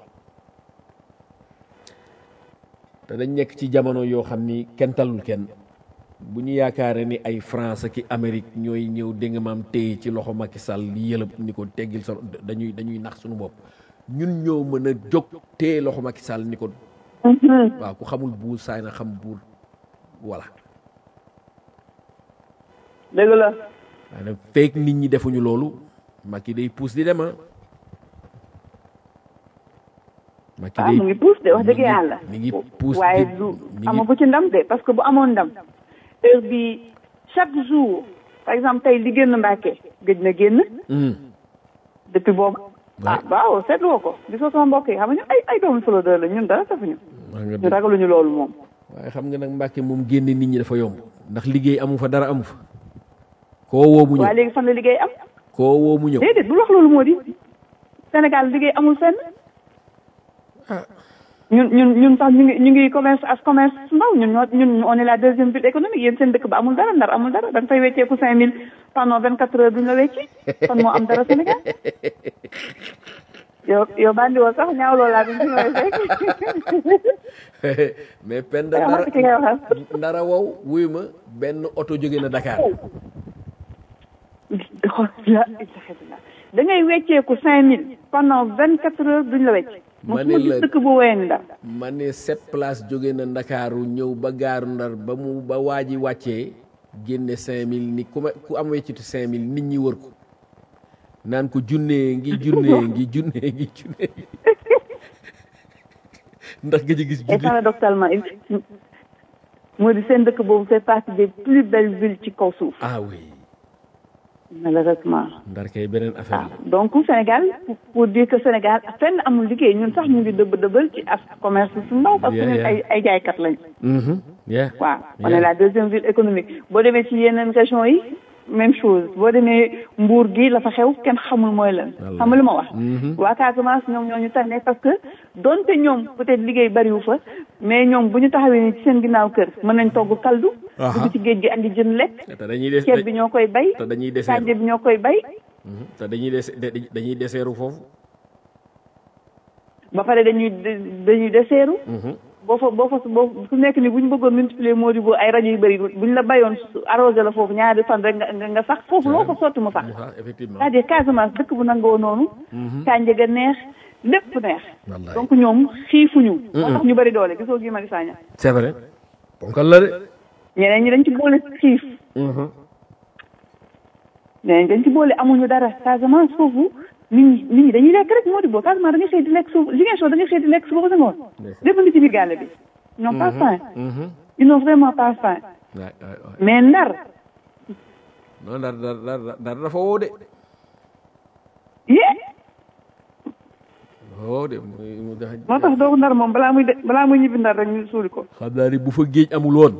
te dañ nekk ci jamono yoo xam ni kenn talul kenn bu ñu yaakaaree ni ay France ki Amérique ñooy ñëw dégg nga maam téye ci loxo Macky Sall yëlëb ni ko teggil sa dañuy dañuy nax suñu bopp ñun ñoo mën a jóg téye loxo Macky Sall ni ko waaw ku xamul buur saay na xam buur voilà dëgg la waaye nag fekk nit ñi defuñu loolu Macky day pousse di dem ah Macky waaw day mu ngi puus de wax dëgg mi ngi- yàlla mi ngi puus waaye di- du mi ngi- amagu ci ndam de parce que bu amoon ndam heure bi chaque jour par exemple tey li génn Mbàkke gëj na génn Hmm. depuis boobu ah waaw seetloo ko gisoo sama mbokk yi xam nga ay ay doomu Flodeur la ñun dara safuñu wax nga ñu dëgg. ragaluñu loolu moom waaye xam nga nag Mbàkke moom génne nit ñi dafa yomb ndax liggéey amu fa dara amu fa koo woo mu waaye ñëw léegi fan la liggéey am koo woo mu ñëw déedéet bul wax loolu moo di Sénégal liggéey amul fenn ñun ñun ñun sax ñu ngi ñu ngi commerce as commerce su ndaw ñun ñoo ñun on est la deuxième ville économique yéen seen dëkk ba amul dara ndar amul dara da nga fay wecceeku cinq mille pendant vingt quatre heures duñ la wecci kon moo am dara Sénégal yow yow bandi woo sax ñaawloo laa bi ñu may fekk mais Penda Danga ndara mat ki ngay waxal. ndara wow wuyu ma benn oto jóge na Dakar da ngay wecceeku cinq mille pendant vingt quatre heures duñ la wecc Ma mosuma ne gis la- dëkk bu ween ndar ma ne sept place jóge na Ndakaaru ñëw ba gaaru Ndar ba mu ba waa ji wàccee génne cinq mille ni ku ma ku am weccitu cinq mille nit ñi wër ko naan ko junnee ngi junnee ngi junnee ngi junnee ngi ndax nga ci gis et junne paradoxalement il- moo di seen dëkk boobu fait partie des plus belles villes ci kaw suuf ah oui malheureusement ndar kay beneen affaire waaw donc Sénégal pour- pour dire que Sénégal fenn amul liggéey ñun sax ñu ngi dëbb dëbbal ci as commerce su ndaw parce que Yeah, ñun yeah. ay ay jaaykat lañ la mhm yeah waaw on Yeah. est la deuxième ville économique boo demee ci yeneen région yi même chose boo demee Mbour gi la fa xew kenn xamul mooy lan Wallaay. xam nga lu ma wax Mhm. waa Casamance ñoom ñoo ñu tànnee parce que donte ñoom peut-être liggéey bariwu fa mais ñoom bu ñu taxawee ni ci seen ginnaaw kër mën nañ togg kaldu Aha. dugg ci géej gi andi jën lekk te dañuy des ceeb bi ñoo koy bay te dañuy deseeru kànja bi ñoo koy bay Mhm. te dañuy des de- dañuy deseeru foofu ba pare dañuy dañuy deseeru Mhm. boo fa boo fa boo su nekk ni bu ñu bëggoon multiplier moo di boo ay rajo yu bëri bu ñu la bayoon su- arrosé la foofu ñaari fan rek nga nga- nga sax foofu loo ko sotti mu sax mu sax effectivement c'est-à-dire Casamance dëkk bu nangoo noonu kànja ga neex lépp neex Wallaay. donc ñoom xiifuñu moo tax ñu bëri doole gisoo Guy Marius Sagna c'est vrai ponkal la de ñeneen ñi dañ ci boole xiif ñeneen ñi dañ ci boole amuñu dara Casamance foofu nit ñi nit ñi dañuy lekk rek moo di boo Casamance da ngay xëy di lekk suuf Ziguinchor da ngay xëy di lekk suba ba sa ngoon lépp ngi ci biir gàlle bi ils n'ont pas faim ils n'ont vraiment pas faim waay waay waay mais ndar non dar dar dar dar dafa woo de yee woo de muy mu dax moo tax doogu ndar moom balaa muy de balaa muy ñibbi ndar rek ñu suuli ko xam naa ni bu fa géej amul woon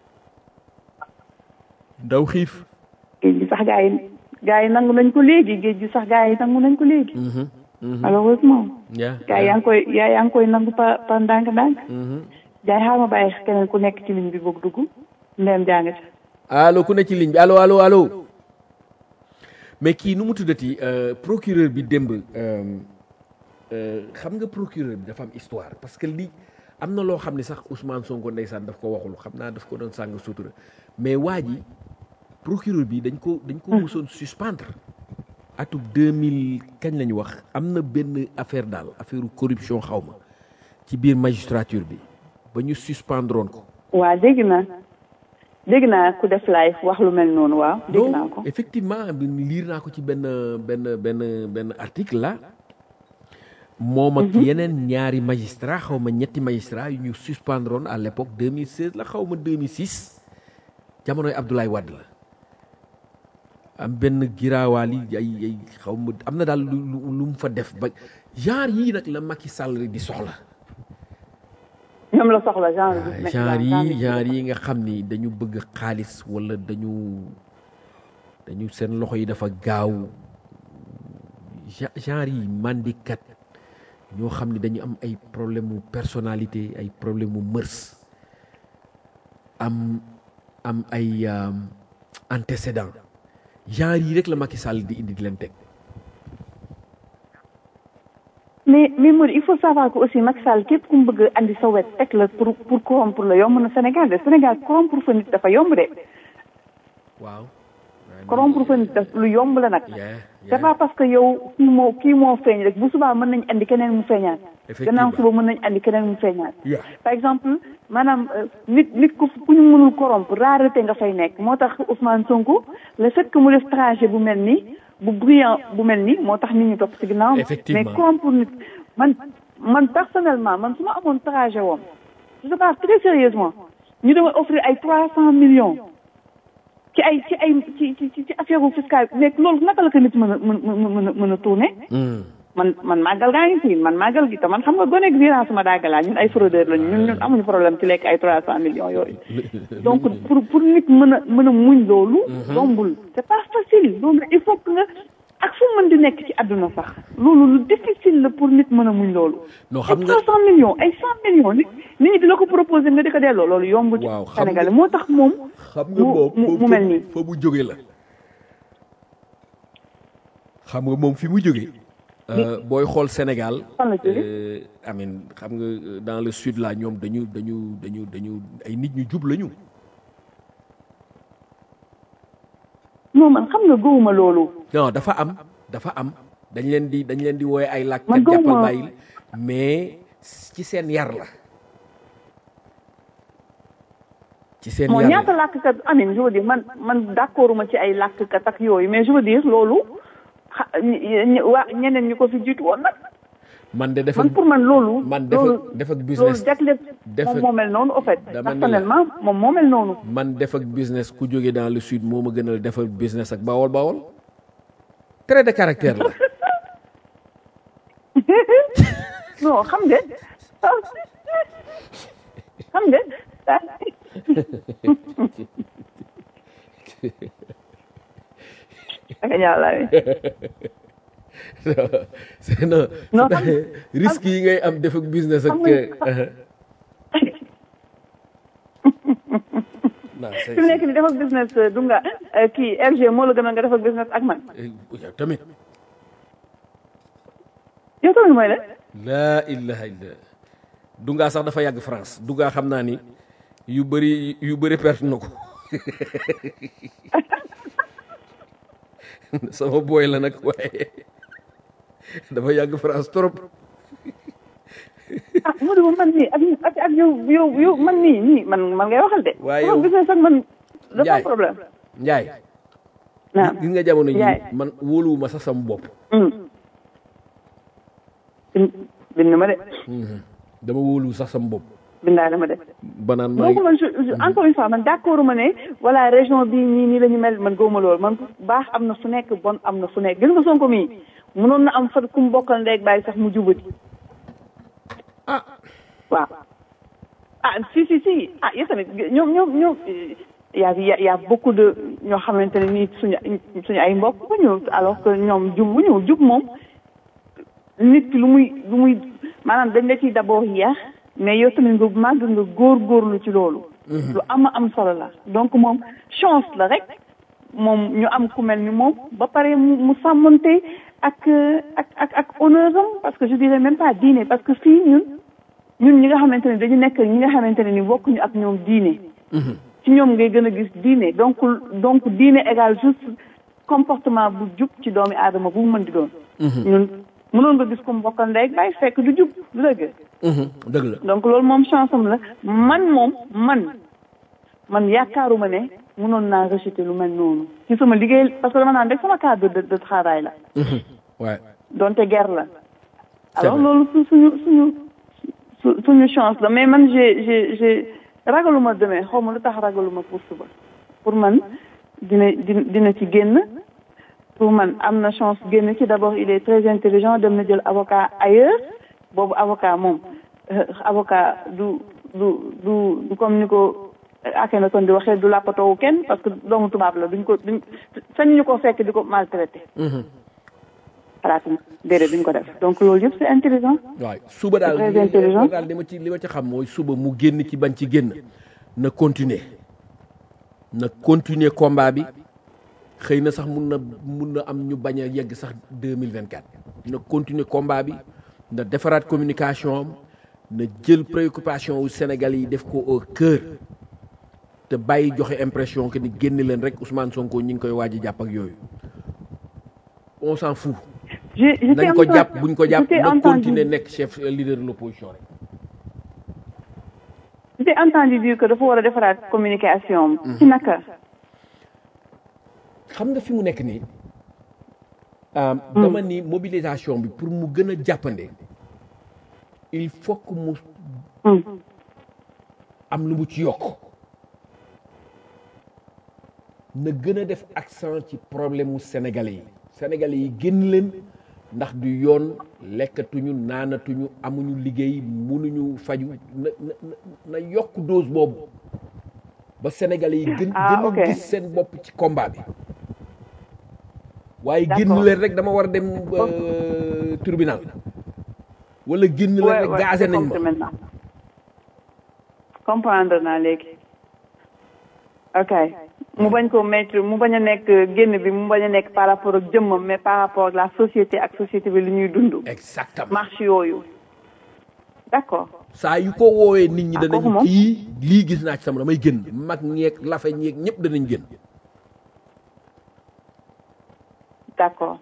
ndaw xiif géej gi sax gaa yi gaa yi nangu nañ ko léegi géej gi sax gaa yi nangu nañ ko léegi malheureusement yaa gaa yaa ngi koy yaa yaa ngi koy nangu par par ndànk-ndànk jaay xaaral ma bàyyi keneen ku nekk ci ligne bi boog dugg ndeyam jàng ci allo ku ne ci ligne bi allo allo allo mais kii nu mu tuddati euh, procureur bi démb euh, euh, xam nga procureur bi dafa am histoire parce que lii am na loo xam ne sax Ousmane Sonko ndeysaan daf ko waxul xam naa daf ko doon sàng sutura mais waa ji procureur bi dañ ko dañ ko musoon suspendre atub 2000 kañ la ñu wax am na benn affaire daal affaire corruption xaw ma ci biir magistrature bi ba ñu suspendroon ko waa dégg naa dégg naa ku def live wax lu mel noonu waaw dégg naa ko donc effectivement bi liir naa ko ci benn benn benn benn article la moom ak yeneen ñaari magistrat xaw ma ñetti magistrat yu ñu suspendroon à l'époque 2016 la xaw ma 2006 jamonoy Abdoulaye Wade la am benn giraawaal yi ay ay xaw ma am na daal lu lu lu mu fa def ba genre yii nag la Macky Sall di soxla ñoom la soxla genre waaw bi genre yi genre yi nga xam ni dañu bëgg xaalis wala dañu dañu seen loxo yi dafa gaaw gen- genre yi mandikat ñoo xam ni dañu am ay problème mu personnalité ay problème mu mërs am am ay euh, antécédent genre yi rek la Macky Sall di indi di leen teg mais mais Modou il faut savoir que aussi Macky Sall képp ku mu bëgg a andi sa wet teg la pour pour corrompre la yomb na Sénégal de Sénégal corrompre fa nit dafa yomb de waaw corrompre fa nit daf lu yomb la nag Yeah, c'est yeah. pas parce que yow kii moo kii moo feeñ rek bu subaa mën nañ andi keneen mu feeñaat Effectivement. gannaaw suba mën nañ andi keneen mu feeñaat Yeah. par exemple maanaam euh, nit nit ku ku ñu mënul corrompre rareté nga fay nekk moo tax Ousmane Sonko le fait que mu def trajet bu mel nii bu brillant bu mel nii moo tax nit ñi topp ci ginnaaw Effectivement. mais corrompre nit man man personnellement man su ma amoon trajet woon je te parle très sérieusement ñu dama offrir ay trois cent millions ci ay ci ay ci ci ci affaire fiscale mais loolu naka la ko nit mën a mën mën a mën a tourner Hmm. man man màggal gaa ngi fi man màggal gi te man xam nga goneeg virance ma daagalaa ñun ay fraudeur lañu ñun ñun amuñu problème ci lekk ay trois cent millions yooyu donc pour pour nit mën a mën a muñ loolu yombul c'est pas facile loolu il faut que nga ak fu mën di nekk ci àdduna sax loolu lu difficile la pour nit mën a muñ loolu non ay xam nga trois cent millions ay cent millions nit nit ñi di la ko proposer nga di ko delloo loolu yombul ci Waaw, xam Sénégal nga- moo tax moom xam nga mu moom mu fa- mu mel nii fa mu jóge la xam nga moom fi mu jóge euh, booy xool Sénégal Fan la jóge? euh, amin xam nga euh, dans le sud là ñoom dañu dañu dañu dañu ay nit ñu jub lañu non man xam nga gëwuma loolu non dafa am dafa am dañ leen di dañ leen di wooye ay Man làkkat gëwuma- jàppal bàyyil mais ci seen yar la ci seen moo yar ñaata la làkkat amin je veux dire man man d'accord ma ci ay làkkat ak yooyu mais je veux dire loolu xa ñi- ñi- waa ñeneen ñi ko fi jiitu woon nag man de def man pour man loolu. man def ak loolu def ak loolu business jagle def moom ak- moo mel noonu au fait. dama ne la- personnellement moom moo mel noonu. man def ak business ku jóge dans le sud moo ma gënal def ak business ak bawol bawol trait de caractère la non xam nga xam nga ak ñaalaay c'est non Non, c'est- xam- risque yi ngay am def ak business ak xam nga- euh, non c'est fi mu nekk nii def ak business du nga kii RG moo la gënal nga def ak business ak man yow tamit yow tamit mooy la laa ilaha illa dungaa sax dafa yàgg France dungaa xam naa ni yu bëri yu bëri perte na ko sama booy la nag waaye dafa yàgg France trop ah Modibo man nii ak ak ak yow yow yow man nii nii man man ngay waxal de. Waaye sama yow- business ak man dafa Njaay. am problème. Njaay naam gis nga jamono ji Njaay. man wóoluwuma sax sama bopp hum. bind bind ma de dama wóoluwu sax sama bopp bindaale ma de. banaan maa donc ngi man je je- encore une fois man d'accord ma ne voilà région bii nii nii la ñu mel man gëwuma loolu man baax am na fu nekk bon am na fu nekk gis nga Sonko mii mënoon na am fa ku mu bokkal ndeeg bàyyi sax mu jubati ah waaw ah si si si ah yéen tamit ñoom ñoom ñoom y a y a y a beaucoup de ñoo xamante ne nii suñu suñu ay mbokk bu ñu alors que ñoom jub bu ñu jub moom nit ki lu muy lu muy maanaam dañ la ciy d'abord yeex mais yow tamit nga màgg nga góorgóorlu ci loolu. lu am am solo la donc moom chance la rek moom ñu am ku mel ni moom ba pare mu mu sàmmante ak ak ak ak honneur am parce que je dirais même pas diine parce que fii ñun ñun ñi nga xamante ne dañu nekk ñi nga xamante ne ni bokkuñu ak ñoom diine. ci ñoom ngay gën a gis diine donc donc diine égal juste comportement bu jub ci doomi aadama bu mu mën di doon. ñun mënoon nga gis ko mu bokkal ndey bàyyi fekk du jub du dëgg. dëgg la donc loolu moom chance am la man moom man man yaakaaruma ne mënoon naa rejeter lu mel noonu ci sama liggéey parce que dama naan rek sama cadre de de travail la. waaye donte guerre la. C'est alors vrai. loolu su suñu suñu su suñu chance la mais man j'ai j'ai j'ai ragaluma demee xaw ma lu tax ragaluma pour suba pour man dina dina dina ci génn pour man am na chance génn ci d'abord il est très intelligent dem na jël avocat ailleurs boobu avocat moom euh, avocat du du du du comme ni ko Akhenaton di waxee du làppatoowu kenn parce que doomu tubaab la duñ ko duñ sañ ñu ko fekk di ko maltraité xalaatuma déedéet duñ ko def donc loolu yëpp c'est intelligent waaw suba daal Très li- li- intelligent. daal li ma ci li ma ci xam mooy suba mu génn ci bañ ci génn na continuer na continuer combat bi xëy na sax mun na mun na am ñu bañ a yegg sax deux mille vingt quatre na continuer combat bi na defaraat communication am na jël préoccupation wu Sénégal yi def ko au cœur te bàyyi joxe impression que ni génn leen rek Ousmane Sonko ñi ngi koy waaj a jàpp ak yooyu on s'en fout j'ai j'étais nañ ko en train- jàpp buñ ko jàpp j'étais na entendu- continuer nekk chef euh, leader de l'opposition rek j'étais entendu dire que dafa war a defaraat communication am ci naka xam nga fi mu nekk nii ah, dama ni mobilisation bi pour mu gën a jàppande il faut que mu Hmm. am lu mu ci yokk na gën a def accent ci problème mu sénégalais yi sénégalais yi génn leen ndax du yoon lekkatuñu naanatuñu amuñu liggéey mënuñu faju na na na- na yokk dose boobu ba sénégalais yi gën Ah, gën a ok. gis seen bopp ci combat bi waaye génn D'accord. leen rek dama war a dem euh, tribunal wala génn leen Ouais, rek ouais, gazé j'ai nañ compris ma maintenant comprendre naa léegi ok mu bañ ko mettre mu bañ a nekk génn bi mu bañ a nekk par rapport ak jëmmam mais par rapport ak la société ak société bi li ñuy dund exactement marche yooyu d'accord saa yu ko woowee nit ñi Ah, kooku danañ moom. kii lii gis naa ci sama damay génn mag ñeeg lafe ñeeg ñëpp danañ génn d'accord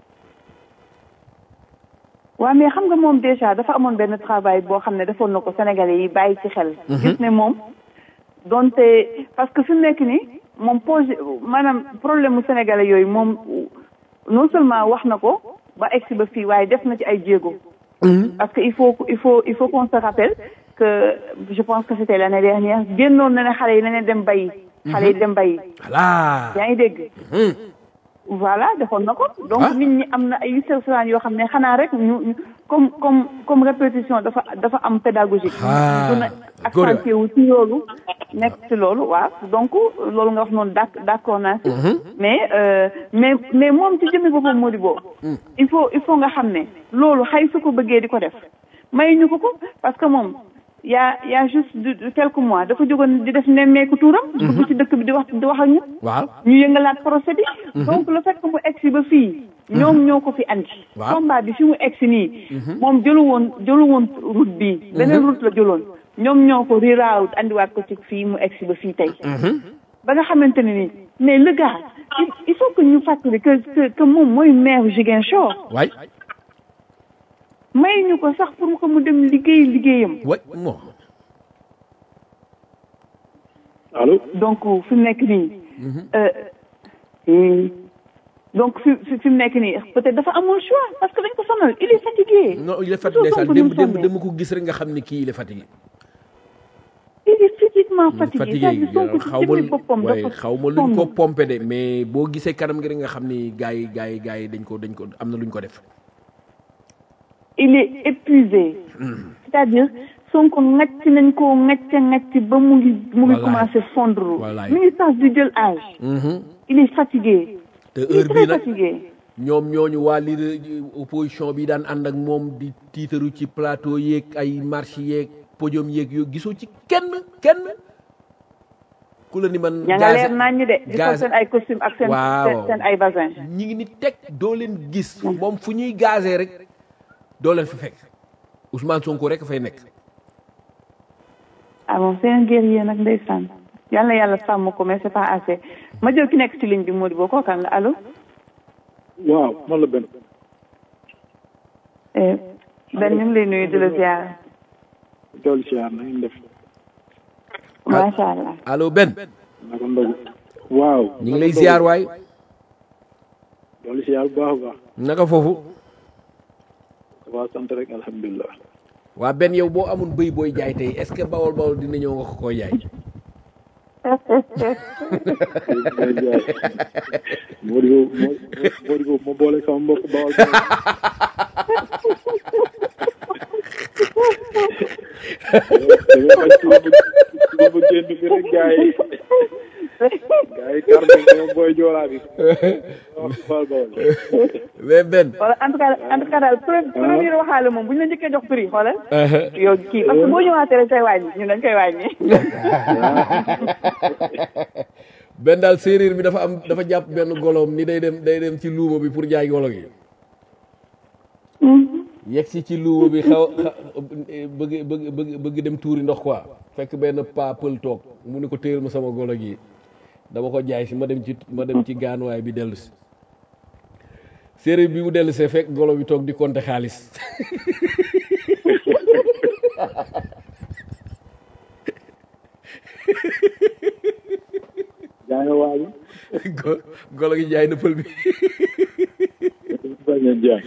waaw mais xam nga moom déjà dafa amoon benn travail boo xam ne defoon na ko Sénégalais yi bàyyi ci xel. gis ne moom donte parce que fi mu nekk nii moom projet maanaam problème mu Sénégalais yooyu moom non seulement wax na ko ba egsi ba fii waaye def na ci ay jéego. parce que il faut il faut il faut qu'on se rappelle que je pense que c'était l'année dernière génnoon na ne xale yi nañu dem bayi. xale yi dem bayi. voilà yaa ngi dégg. voilà defoon na ko donc Ah. nit ñi am na ay sercurant yoo xam ne xanaa rek ñu ñu- comme comme comme répétition dafa dafa am pédagogique Ah, gën a accentué wu ci loolu nekk ci loolu waaw donc loolu nga wax noonu d'ac d'accord naa si mais euh, mais mais moom ci jëmmi boppam moo di boobu il faut il faut nga xam ne loolu xëy su ko bëggee di ko def may ñu ko ko parce que moom y a y a juste de de quelques mois dafa jógoon di def nemmeeku tuuram dugg ci dëkk bi di wax di wax ak ñun waaw ñu yëngalaat procès bi donc le fait que mu egsi ba fii ñoom ñoo ko fi andi Waaw. combat bi fi mu egsi nii moom jëlu woon jëlu woon route bi beneen route la jëloon ñoom ñoo ko reroute andiwaat ko ci fii mu egsi ba fii tey ba nga xamante ne nii mais le gars il, il faut que ñu fàttali que que que moom mooy maire Ziguinchor waay may ñu ko sax pour que mu dem liggéey liggéeyam wa moom allo donc fi mu nekk nii euh, hmm, donc fi fi fi mu nekk nii peut-être dafa amul choix parce que dañ ko sonal il est fatigué non il est fatigué Sonko sax ni mu démb démb sonnee. démb ko gis rek nga xam ni kii il est fatigué il est physiquement fatigué fatigué c'est-à-dire Sonko ci xaw jëmmi ma boppam waaye dafa xaw ma luñ ko sonn. pompé de mais boo gisee kanam gi rek nga xam ni gars yi gars yi gars yi dañ ko dañ ko am na luñ ko def il est épuisé c'est-à-dire Sonko ngacc nañ koo ngacc ngacc ba mu ngi mu ngi Wallaay. commencé fondre Wallaay. mi ngi sax di jël âge il est fatigué te il est heure très bii nag fatigué ñoom ñooñu waa leader opposition bi daan ànd ak moom di tiitaru ci plateau yeeg ay marche yeeg podium yeeg yoo gisoo ci kenn kenn ku la ni man ña nga gazé- leer nañ de di sol gazé- seen ay costume ak seen Waaw. seen seen ay basin ñi ngi ni teg doo leen gis moom fu ñuy gazé rek doo leen fa fekk Ousmane Sonko rek fay nekk ah bon c'est un guerrier nag ndeysaan yal na yàlla sàmm ko mais c'est pas assez ma jël ki nekk ci ligne bi moo di boo kookan la allo waaw man la benn Eh, Ben ñu ngi lay nuyu di la ziar doolu siyaar na ngeen def macha allah allo Ben naka ndogu waaw ñu ngi lay ziar waay doolu siyaar bu baax a baax naka foofu waa sant rek alhamdulilah waa Ben yow boo amul bëy booy jaay tey est-ce que bawol bawol dina ñëw nga ko koy jaay may jaay moo di boobu moo moo di boobu ma boole sama mbokk bawal dama bañ suba ba suba ba génn bi rek gars yi gars yi kar nañ sama booy joolaa bi wax bawal bawal mais Ben wala en tout cas en tout cas daal pre- premier waxaale moom bu ñu la njëkkee jox prix xoolal yow kii parce que boo ñëwaatee rek say wàññi ñun dañ koy wàññi Ben daal séeréer bi dafa am dafa jàpp benn goloom ni day dem day dem ci luuma bi pour jaay golo gi yegg si ci luuma bi xaw xa- bëgg bëgg bëgg bëgg dem tuuri ndox quoi fekk benn paa pël toog mu ne ko téyel ma sama golo gi dama ko jaay si ma dem ci ma dem ci gaanuwaay bi dellu si séeréer bi mu dellu see fekk golo bi toog di compter xaalis yaa ngi waaj Go- golo gi jaay na pël bi bañ a jaay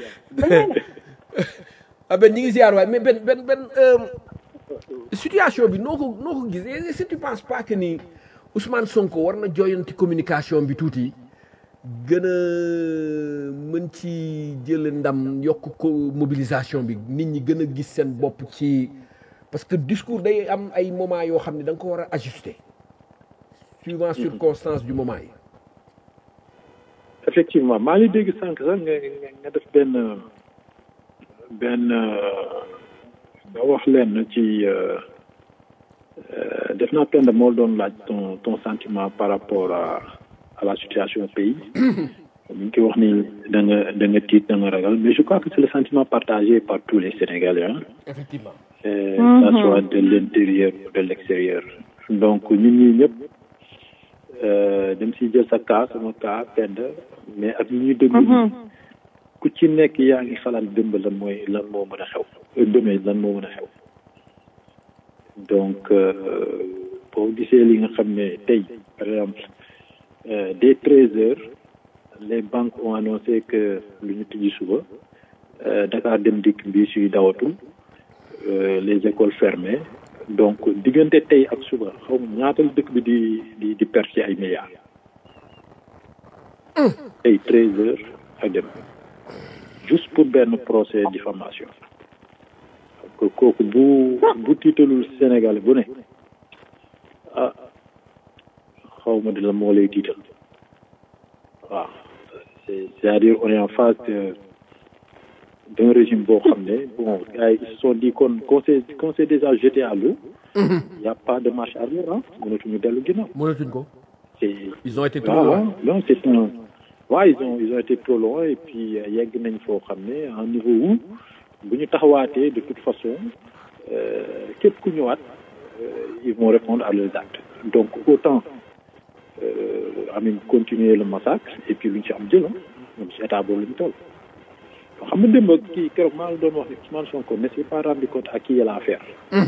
ah ben ñi ngi ziar waay mais ben ben ben euh, situation bi noo ko noo ko gis est-ce que tu penses pas que ni Ousmane Sonko war na jooyanti communication bi tuuti gën a mën ci jël ndam yokk ko mobilisation bi nit ñi gën a gis seen bopp ci parce que discours day am ay moment yoo xam ne da nga ko war a ajuster suivant circonstance du moment yi effectivement maa ngi dégg sànq sax nga nga nga def benn benn nga wax leen ci euh, euh, def naa pend moo doon laaj ton ton sentiment par rapport à à la situation au pays ñu ngi koy wax ni da nga da nga tiit da nga ragal mais je crois que c'est le sentiment partagé par tous les Sénégalais hein effectivement euh, que ça soit de l'intérieur ou de l'extérieur donc ñun ñii ñëpp euh, dem si jël sa cas sama cas pend mais ak ñi ñuy déglu nii ku ci nekk yaa ngi xalaat dëmb lan mooy lan moo mën a xew dëmee lan moo mën a xew donc euh, boo gisee li nga xam ne tey par exemple euh, dès treize heures les banques ont annoncé que lu ñu tijji suba euh, Dakar dem dikk bi suy dawatul euh, les écoles fermées donc diggante tey ak suba xaw ma ñaata la dëkk bi di di di perte ci ay milliards tey treize heures ak dem juste pour benn procès diffamation donc kooku bu bu tiitalul Sénégal bu ne ah xaw ma di la moo lay tiital waaw c'est c'est-à-dire on est en face de d'un régime boo xam ne bon gars yi ils se sont dit kon qu'on s'est qu'on s'est déjà jeté à l'eau il y a pas de marche arrière ah mënatuñu dellu ginnaaw mënatuñ ko c'est ils ont été trop waaw loin waaw non c'est un waaw ils ont ils ont été trop loin et puis euh, yegg nañ foo xam ne à un niveau où bu ñu taxawaatee de toute façon euh, képp ku ñëwaat euh, ils vont répondre à leurs actes donc autant euh, amin continuer le massacre et puis lu ñu ci am jël ah ñoom ci état boobu la ñu toll xam nga démb kii keroog maa la doon wax ne Ousmane Sonko ne s'est pas rendu compte à qui il a affaire.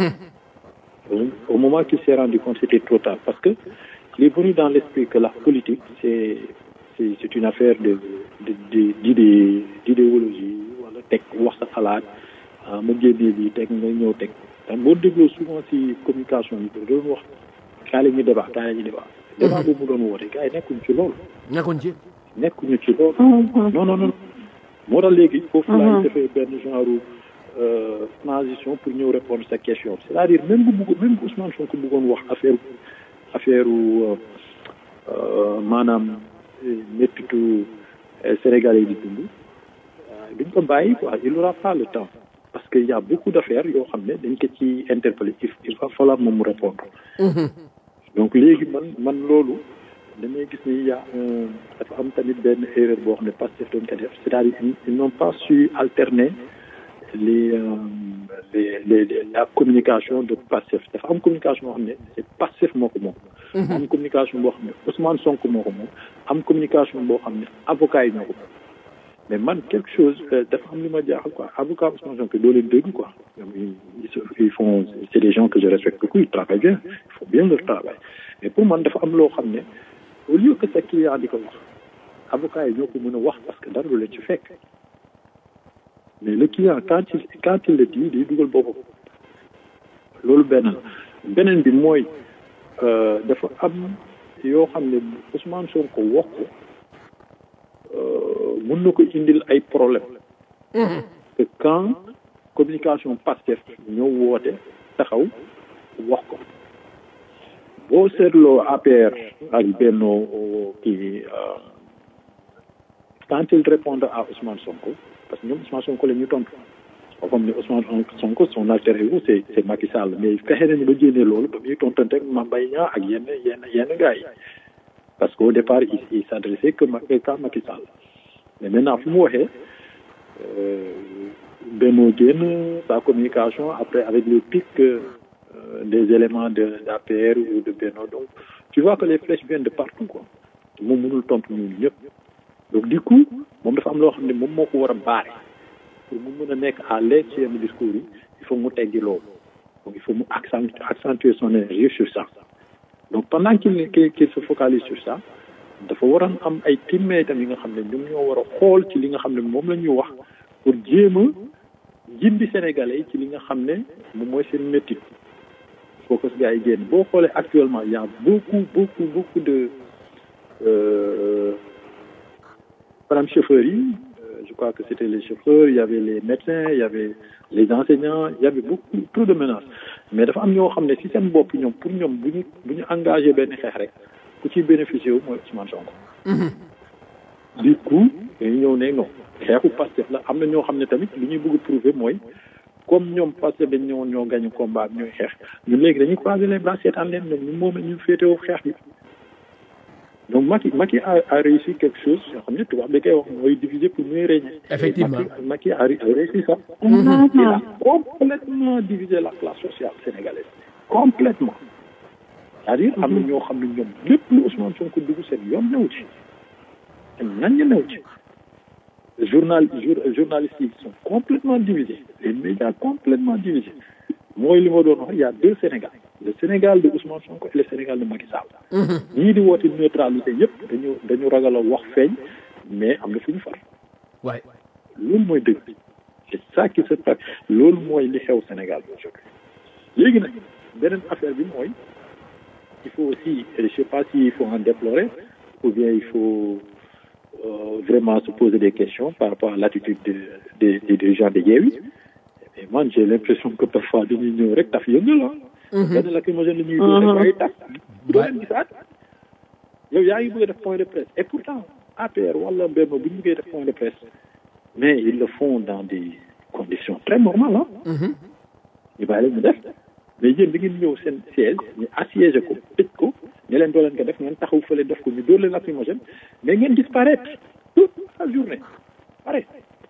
au moment qu'il s'est rendu compte c'était trop tard parce que il est venu dans l'esprit que la politique c'est c'est c'est une affaire de de de d'idée d'idéologie wala teg wax sa xalaat ah ma génnee bi teg nga ñëw teg te boo dégloo souvent si communication yi doon wax kaa la ñu débat kaa la ñu débat débat boobu mu doon woote gars yi nekkuñu ci loolu nekkoon ci nekkuñu ci loolu non non non moo tax léegi foofu laay defee benn genre euh, transition pour ñëw répondre sa question c'est-à-dire même bu bëgg même bu Ousmane Sonko bëggoon wax affaire affaire euh, euh, maanaam méttitu Sénégalais yi di dund duñ ko bàyyi quoi il aura pas le temps parce que y a beaucoup d'affaires yoo xam ne dañ ko ci interpeller il va falloir moom mu répondre donc léegi man man loolu damay gis ni y a un dafa am tamit benn erreur boo xam ne Pastef doon ko def c'est-à-dire ils n'ont pas su alterner les, euh, les, les, les la communication de Pastef dafa am communication boo xam ne c'est Pastef moo ko moom am communication boo xam ne Ousmane Sonko moo ko moom am communication boo xam ne avocat yi ñoo ko moom mais man quelque chose dafa am li ma jaaxal quoi avocat Ousmane Sonko doo leen dégg quoi ils, ils font c'est des gens que je respecte beaucoup ils travaillent bien ils font bien leur travail mais pour man dafa am loo xam ne au lieu que sa client di ko wax avocat yi ñoo ko mën a wax parce que dara du leen ci fekk mais le client quand il quand il le dit day dugal boppam loolu benn la beneen bi mooy dafa am yoo xam ne Ousmane Sonko wax ko mën na ko indil ay problème que quand communication Pastef ñëw woote taxaw wax ko boo seetloo APR ak Benno kii quand il répondent à Ousmane Sonko parce que ñoom Ousmane Sonko la ñu tontu comme ni Ousmane Sonko son alter ego c'est c'est Macky Sall mais fexe nañu ba jénnee loolu ba muy tontante ak Mame Mbaye Niang ak yenn yenn yenn gars yi parce que au départ il il s'adressait que qu'à Macky Sall mais maintenant fu mu waxee Benno génn sa communication après avec le pic des éléments de d'APR ou de Benno donc tu vois que les flèches viennent de partout quoi moom mënul tontu ñun ñëpp donc du coup moom dafa am loo xam ne moom moo ko war a baare pour mu mën a nekk à l'aise ci yenn discours yi il faut mu teggi loolu donc il faut mu accentuer accentuer son énergie sur ça donc pendant qu'il qu'il se focalise sur ça dafa waroon am ay teammates tam yi nga xam ne ñoom ñoo war a xool ci li nga xam ne moom la ñuy wax pour jéem a jindi sénégalais yi ci li nga xam ne moom mooy seen métti focus gars yi génn boo xoolee actuellement il y a beaucoup beaucoup beaucoup de euh, par exemple chauffeurs yi je crois que c'était les chauffeurs il y avait les médecins il y avait les enseignants il y avait beaucoup trop de menaces mais dafa am ñoo xam ne si seen bopp ñoom pour ñoom bu ñu bu ñu engagé benn xeex rek ku ciy bénéficié wu mooy Ousmane Sonko. du coup dañu ñëw ne non xeexu Pastef la am na ñoo xam ne tamit li ñuy bëgg prouver mooy comme ñoom Pastef dañ ñëwoon ñoo gagné combat bi ñooy xeex ñun léegi dañuy croiser les bras seetaan leen ñoom ñu moom ñu féetewoo xeex bi. donc Macky Macky a, a réussi quelque chose yoo xam ne tubaab da koy wax mooy diviser pour mieux régner. Effectivement. Macky, Macky a, a réussi ça. il a complètement divisé la classe sociale sénégalaise. complètement c'est-à-dire am na ñoo xam ne ñoom lépp lu Ousmane Sonko dugg seen yoon new ci te nañ ñu new ci journal jour journalistes yi sont complètement divisés les médias complètement divisés mooy li ma doon wax il y a deux Sénégal le Sénégal de Ousmane Sonko et le Sénégal de Macky Sall ñii di woote neutralité yëpp dañu dañu ragal a wax feeñ mais am na fu ñu far waay loolu mooy dëgg c'est ça qui se passe loolu mooy li xew Sénégal bi aujourd'hui léegi nag beneen affaire bi mooy il faut aussi je sais pas s'il faut en déplorer ou bien il faut euh, vraiment se poser des questions par rapport à l'attitude de, de, des dirigeants de Yewwi mais man j'ai l'impression que parfois dañuy ñëw rek taf yëngal ah benn lacrymogène la ñuy dóor rek waaye taf bu doo leen gisaat yow yaa ngi bëgg a def point de presse et pourtant APR wala Benno bu ñu bëggee def point de presse mais ils le font dans des conditions très normales ah ñu bàyyi leen ñu def mais yéen da ngeen ñëw seen siège ñu assiégé ko tëj ko ñu leen doo leen ko def ngeen taxaw fële def ko ñu dóor leen lacrymogène mais ngeen disparaître toute la journée pare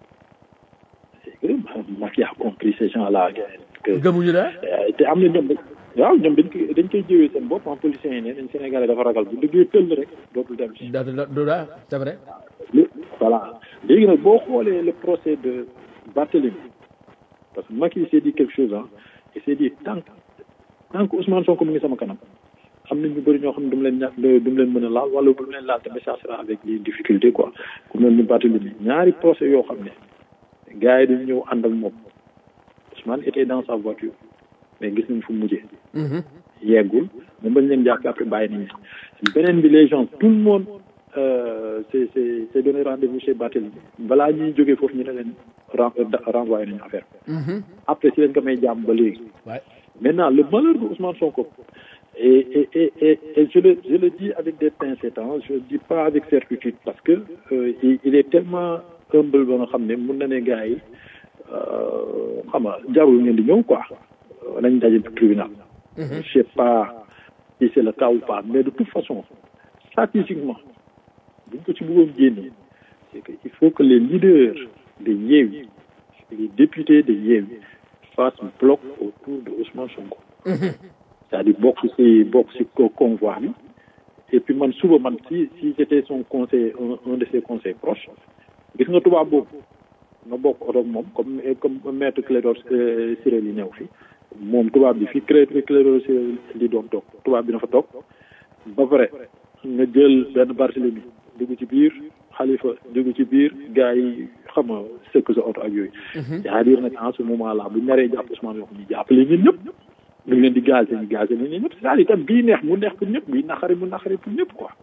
c'est que Macky a compris ces gens là que gëmuñu la te am na ñoom waaw ñoom dañ koy dañ koy jëwee seen bopp en policiers yi ne dañ Sénégalais dafa ragal bu dëggee tëll rek dootul dem si da da da c'est vrai lu voilà léegi nag boo xoolee le procès de Barthélemy parce que Macky s'est dit quelque chose ah il s'est dit tant que tant que Ousmane Sonko mu ngi sama kanam am na ñu bëri ñoo xam ne du mu leen ñàkk du mu leen mën a laal wala bu mu leen laal tamit ça sera avec des difficultés quoi ku mel ni Barthélemy ñaari procès yoo xam ne gars yi dañu ñëw ànd ak moom Ousmane était dans sa voiture mais gis nañ fu mu mujjee yeggul moom bañ leen jàpp après bàyyi nañ beneen bi les gens tout le monde euh, c'est c'est c'est donné rendez-vous chez Barthélemy balaa ñuy jógee foofu ñu ne leen ren renvoyé nañu affaire après si lañ ko may jàmm ba léegi Ouais. maintenant le malheur de Ousmane Sonko et et et et, et je le je le dis avec des pincettes hein, je le dis pas avec certitude parce que euh, il, il est tellement humble ba nga xam ne mun na ne gars yi euh, xam nga jarul ngeen di ñëw quoi nañ daje tribunal je sais pas si c'est le cas ou pas mais de toute façon stratégiquement buñ ko ci bëggoon génne c'est que il faut que les leaders de Yewwi les députés de Yewwi fassent bloc autour de Ousmane Sonko c'est-à-dire bokk ci bokk ci co- convoi bi et puis man suba man si si j'étais son conseil un, un de ses conseils proches gis nga tubaab boobu nga bokk oto ak moom comme comme maître Clédor euh, Ciré li ñëw fi moom tubaab bi fi Clé Clédor Ciré li doon toog tubaab bi na fa toog ba pare nga jël benn Barthélemy dugg ci biir Khalifa dugg ci biir gars yi xam nga sëkk sa oto ak yooyu c'est-à-dire nag en ce moment là bu naree jàpp Ousmane yoo xam ñu jàppale ñun ñëpp ñu ngi leen di gazé ñu gazé ñun ñëpp c'est-à-dire tam bii neex mu neex pour ñëpp bii naqari mu naqari pour ñëpp quoi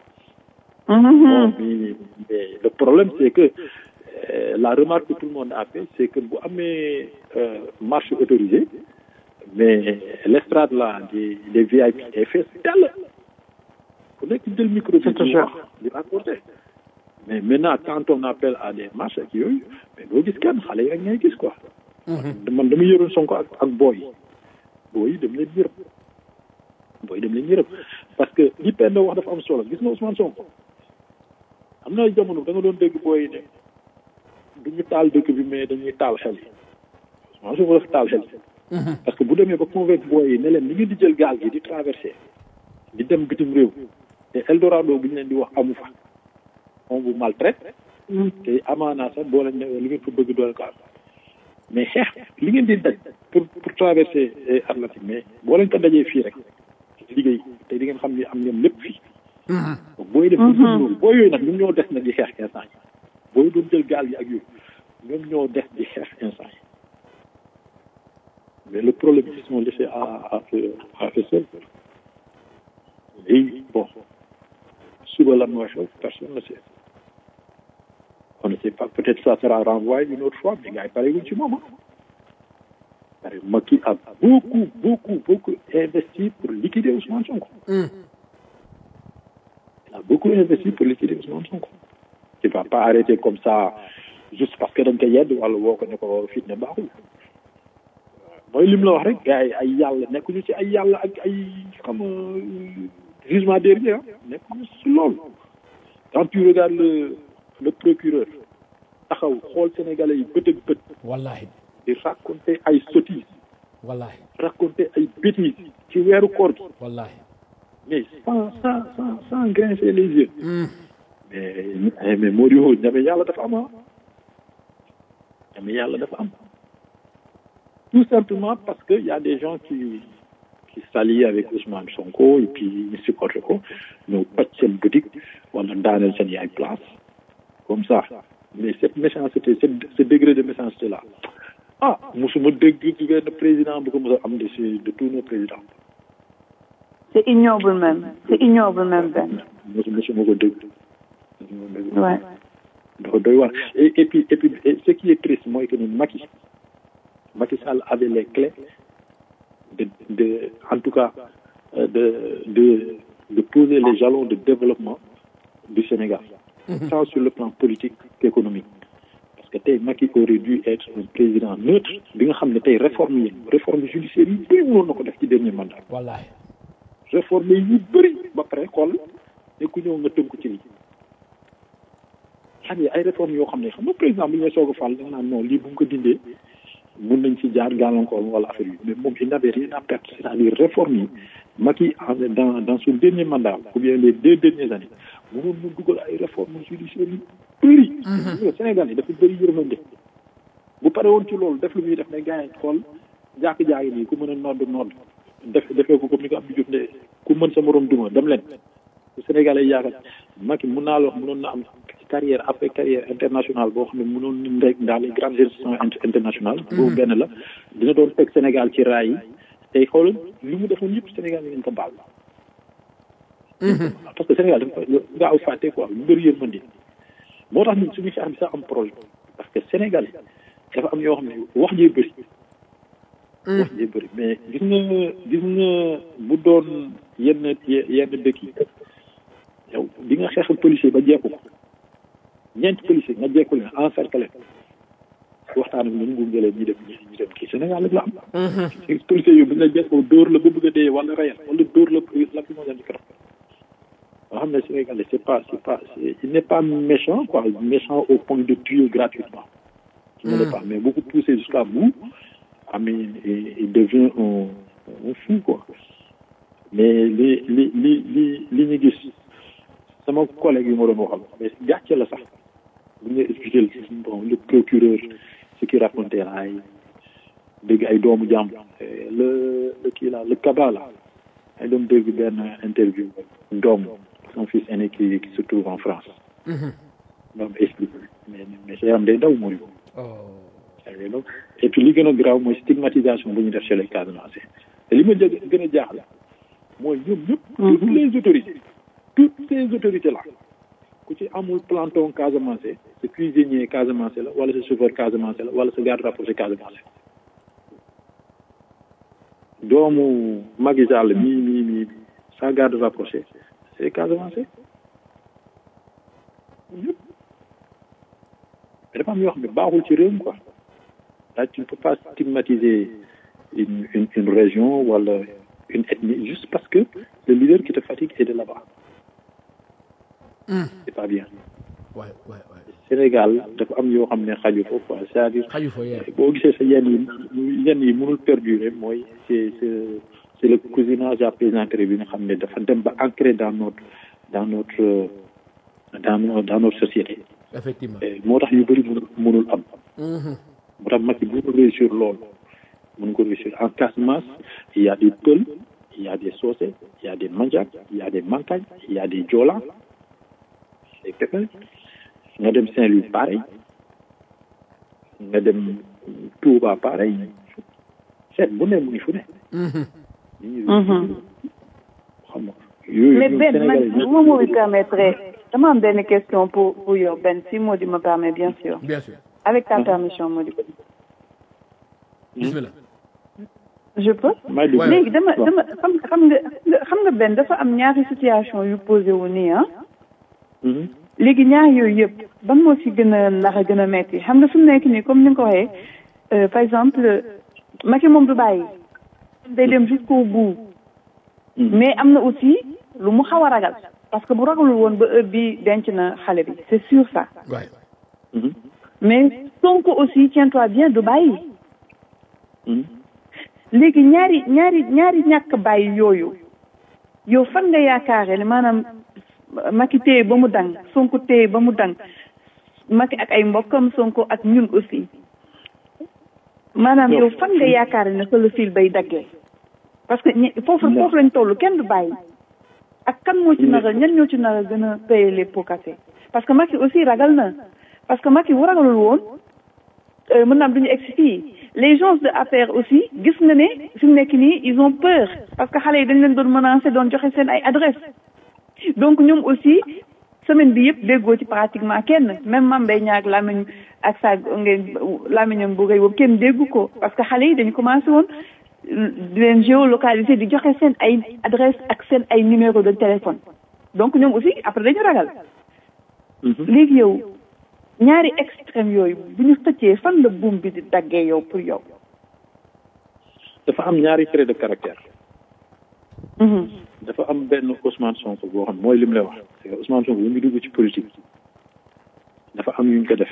bon mais mais le problème c'est que euh, la remarque que tout le monde a fait c'est que bu amee euh, marche autorisée mais l'estrade là des des VIP est fait tel ku nekk jël micro bi di wax di raconter mais maintenant quand on appelle à des marches ak yooyu mais doo gis kenn xale yi ak ngay gis quoi man dama yëroon Sonko ak ak booy booy yi dem leen yërëm booy dem leen yërëm parce que li Penda wax dafa am solo gis nga Ousmane Sonko am na jamono da nga doon dégg booy yi ne du ñu taal dëkk bi mais dañuy taal xel yi Ousmane Sonko dafa taal xel yi parce que bu demee ba convaincre booy yi ne leen li ngeen di jël gaal gi di traverser di dem bitim réew te Eldorado bu ñu leen di wax amu fa on vous maltraite te amaanaa sax boo leen ne li ngeen fa bëgg doole ko am mais xeex li ngeen di daj pour pour traverser eh, Atlantique mais boo leen ko dajee fii rek liggéey te di ngeen xam ni am ngeen lépp fii donc booy def loolu boo yooyu nag ñoom ñoo des nag di xeex instant yi booy doon jël gaal yi ak yooyu ñoom ñoo des di xeex instant yi mais le problème ils sont laissés à à à eux seuls léegi bon suba lan mooy xew personne ne sait on ne sait pas peut-être ça sera renvoyé une autre fois mais gars yi pareeguñ ci moom ah pare Macky a beaucoup beaucoup beaucoup investi pour liquider Ousmane Sonko il a beaucoup investi pour liquider Ousmane Sonko il va pas arrêter comme ça juste parce que dañ ko yedd wala woo ko ne ko fit ne baaxul mooy lim la wax rek gars yi ay yàlla nekkuñu ci ay yàlla ak ay xam nga jugement dernier ah nekkuñu ci loolu quand tu regardes le le procureur taxaw xool sénégalais yi bët ak bët wallahi di raconter ay sottises wallahi raconter ay bêtises ci weeru koor gi wallahi mais sans sans sans sans grincer les yeux mais mais moo di woo ñame yàlla dafa am ah ñame yàlla dafa am tout simplement parce que y a des gens qui qui s'allient avec Ousmane Sonko et puis ñu supporté ko ñëw pàcc seen boutique wala daaneel seen yaay place comme ça mais cette méchanceté cette ce degré de méchanceté là ah musuma dégg ci benn président bu ko mos a am de si de tous nos présidents C'est ignoble même. C'est ignoble même, Ben. mosu mosuma ko dégg mosuma ko dégg Ouais. dafa doy waar et et puis et puis et ce qui est triste mooy que ni Macky Macky Sall avait les clés de de en tout cas euh, de de de poser les jalons de développement du Sénégal tant sur le plan politique qu'économique parce que tey Macky aurait dû être un président neutre bi nga xam ne tey réforme yi réforme judiciaire yi bëri mënoon na ko def ci dernier mandat wallahi réforme yu bëri ba pare xool ne ku ñëw nga tënku ci lii xam nga ay réformes yoo xam ne xam nga président bu ñu soog a fal da nga naan non lii bu ñu ko dindee mun nañ ci jaar gàllankoor wala affaire yi mais moom il n'avait rien à perdre c'est-à-dire réforme yi Macky en dans dans son dernier mandat ou bien les deux dernières années mënoon mu dugal ay réformes judiciaires yi bëri Sénégal yi dafa bëri yërmande bu pare woon ci loolu def lu muy def ne gars yi xool jàkk-jaaki nii ku mën a nodd nodd def defee ko comme ni ko Abdou Diouf ne ku mën sa morom duma dem leen Sénégalais yi yaakaar Macky mun naa la wax mënoon na am carrière après carrière internationale boo xam ne mënoon na rek dans les grandes institutions internationales boobu benn la dina doon teg Sénégal ci raay yi tey xoolal li mu defoon yëpp Sénégal yi nañ ko baal parce que Sénégal dafa gaaw fàtte quoi lu bëri yërmande moo tax ñun suñu xeex bi sax am problème parce que Sénégal dafa am yoo xam ne wax jee bëri wax jee bëri mais gis nga gis nga bu doon yenn yenn dëkk yi yow di nga xeexal policier ba jekku ko ñeenti policier nga jekku leen encercler waxtaan ak ñun gunge leen ñu dem ñu dem kii Sénégal rek la am policier yu bu ñu la jekkoo dóor la ba bëgg a dee wala rayal wala dóor la la fi moo leen di nga xam ne Sénégalais c'est pas c'est pas il n'est pas méchant quoi méchant au point de tuer gratuitement il ne l'est pas mais beaucoup poussé jusqu'à bout ah mais il devient un un fou quoi mais li li li li li ñu gis sama collègue yi ma doon waxal mais gàcce la sax bu ñu expliqué bon le procureur ce qui racontait ay dégg ay doomu jàmm le le kii là le kaba là ay doom dégg benn interview doom son fils aîné qui qui se trouve en France doom expliqué mais mais sa yaram day daw mooy et puis li gën a grave mooy stigmatisation bu ñu def chez les Casamançais te li ma jë gën a jaaxle mooy ñoom ñëpp toutes les autorités toutes ces autorités là ku ci amul planton Casamance sa cuisinier Casamance la wala sa chauffeur Casamance la wala sa garde rapproché Casamance doomu Macky Sall mii mii mii sa garde rapproché c'est Casamance ñëpp mais dafa am yoo xam ne baaxul ci réew mi quoi là tu ne peux pas stigmatiser une une une région wala une ethnie juste parce que le leader qui te fatigue est de là-bas c'est pas bien waay waay waay Sénégal dafa am yoo xam ne xaju fa quoi c'est-à-dire xaju fa yee boo gisee sa yenn yi yenn yi mënul perdurer mooy c'est c'est c'est le cousinage à plaisanterie bi nga xam ne dafa dem ba ancré dans notre dans notre dans nos dans notre société effectivement moo tax yu bëri mënul mënul am moo tax Macky mënul réussir loolu mën ko réussir en Casamance il y a des Peul il y a des Socé il y a des Mandjak il y a des Mankagne il y a des Joola des Pépin nga dem Saint-Louis pareil nga dem Touba pareil seet bu ne mu ngi fu ne xam nga yooyu mais ñun Ben man Sénégalais bu ma moo permettre dama am benn question pour pour yow Ben si Mody me permet bien sûr bien sûr avec ta permission Mody bismillah je peux may dugg léegi dama dama xam xam nga xam nga benn dafa am ñaari situation yu posé wu nii ah Mhm. léegi ñaar yooyu yëpp ban moo ci gën a ndax a gën a metti xam nga fi mu nekk nii comme ni nga ko waxee euh, par exemple Macky moom du bàyyi day dem jusqu'au bout mais am na aussi lu mu xaw a ragal parce que bu ragalul woon ba heure bi denc na xale bi c'est sûr ça waay Mhm. mais Sonko aussi tiens-toi bien du bàyyi Mhm. léegi ñaari ñaari ñaari ñàkk bàyyi yooyu yow fan nga yaakaare ne maanaam Macky téye ba mu dang Sonko téye ba mu dang Macky ak ay mbokkam Sonko ak ñun aussi maanaam yow fan nga yaakaare ne fa la fil bay daggee parce que ñi foofu foofu lañ toll kenn du bàyyi ak kan moo ci nar a ñan ñoo ci nar a gën a payer les pots cassés parce que Macky aussi ragal na parce que Macky bu ragalul woon euh, mën naam duñu egsi fii les gens de affaires aussi gis nga ne fi mu nekk nii ils ont peur parce que xale yi dañ leen doon menacer doon joxe seen ay adresse donc ñoom aussi semaine bi yëpp déggoo ci pratiquement kenn même Mame Mbaye Niang ak lamiñ ak sa ngeen lamiñam bu rëy boobu kenn déggu ko parce que xale yi dañu commencé woon di leen géolocaliser di joxe seen ay adresse ak seen ay numéro de téléphone donc ñoom aussi après dañu ragal Mhm. léegi yow ñaari extrême yooyu bu ñu xëccee fan la buum bi di daggee yow pour yow dafa am ñaari trait de caractère Mhm. dafa am benn Ousmane Sonko boo xam mooy li mu lay wax c'est que Ousmane Sonko bu mu dugg ci politique dafa am yu ñu ko def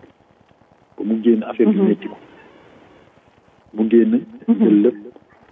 ba mu génn affaire bi métti ko mu génn jël lépp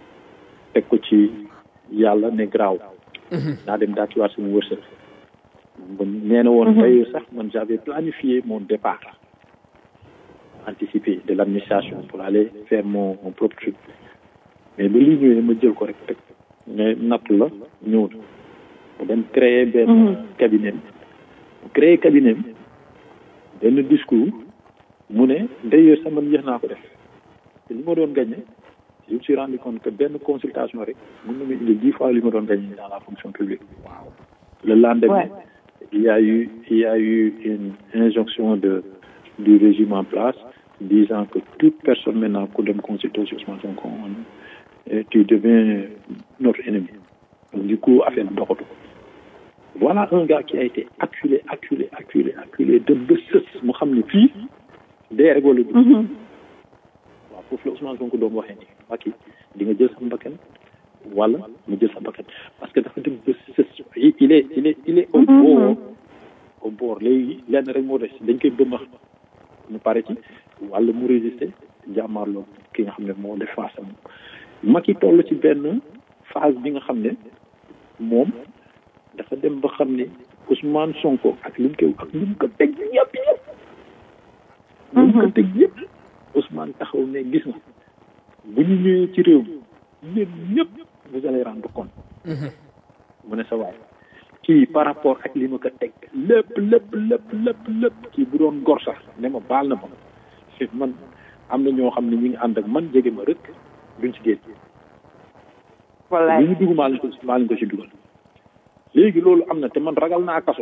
teg ko ci yàlla ne graaw naa dem daatiwaat sama wërsëg nee na woon d'ailleurs sax man j'avais planifié mon départ anticipé de l'administration pour aller faire mon mon propre truc mais ba lii ñëwee ma jël ko rek teg mais natt la ñëw na mu dem créer benn cabinet mu créer cabinet benn discours mu ne d'ailleurs sax man yéex naa ko def te li ma doon gagné je me suis rendu compte que benn consultation rek mën na ma indi dix fois li ma doon gagné dans la fonction publique le lendemain Ouais. il y a eu il y a eu une injonction de du régime en place disant que toute personne maintenant ku dem consulter Ousmane Sonko euh, tu deviens notre ennemi donc du coup affaire bi doxatu voilà un gars qui a été acculé acculé acculé acculé de ba sës mu xam ne fii dee rek wala dugg waaw foofu la Ousmane Sonko doon waxee ni Macky di nga jël sa mbakkan wala mu jël sa mbakkan parce que dafa dem ba sës il il est il est il est au bord au bord léegi lenn rek moo des dañ koy bëmmax mu pare ci wala mu résister jàmmaarloo ki nga xam ne moo def face am Macky toll ci benn phase bi nga xam ne moom dafa dem ba xam ne Ousmane Sonko ak li mu koy ak li mu ko teg yëpp yëpp li mu ko teg yëpp Ousmane taxaw ne gis nga bu ñu ñëwee ci réew mi yéen ñëpp vous allez rendre compte mu ne sa waay kii par rapport ak li ma ko teg lépp lépp lépp lépp lépp kii bu doon gor sax ne ma baal na ma fi man am na ñoo xam ne ñi ngi ànd ak man jege ma rek duñ ci génn wallaay li ñu dugg maa leen ko maa leen ko ci dugal léegi loolu am na te man ragal naa kaso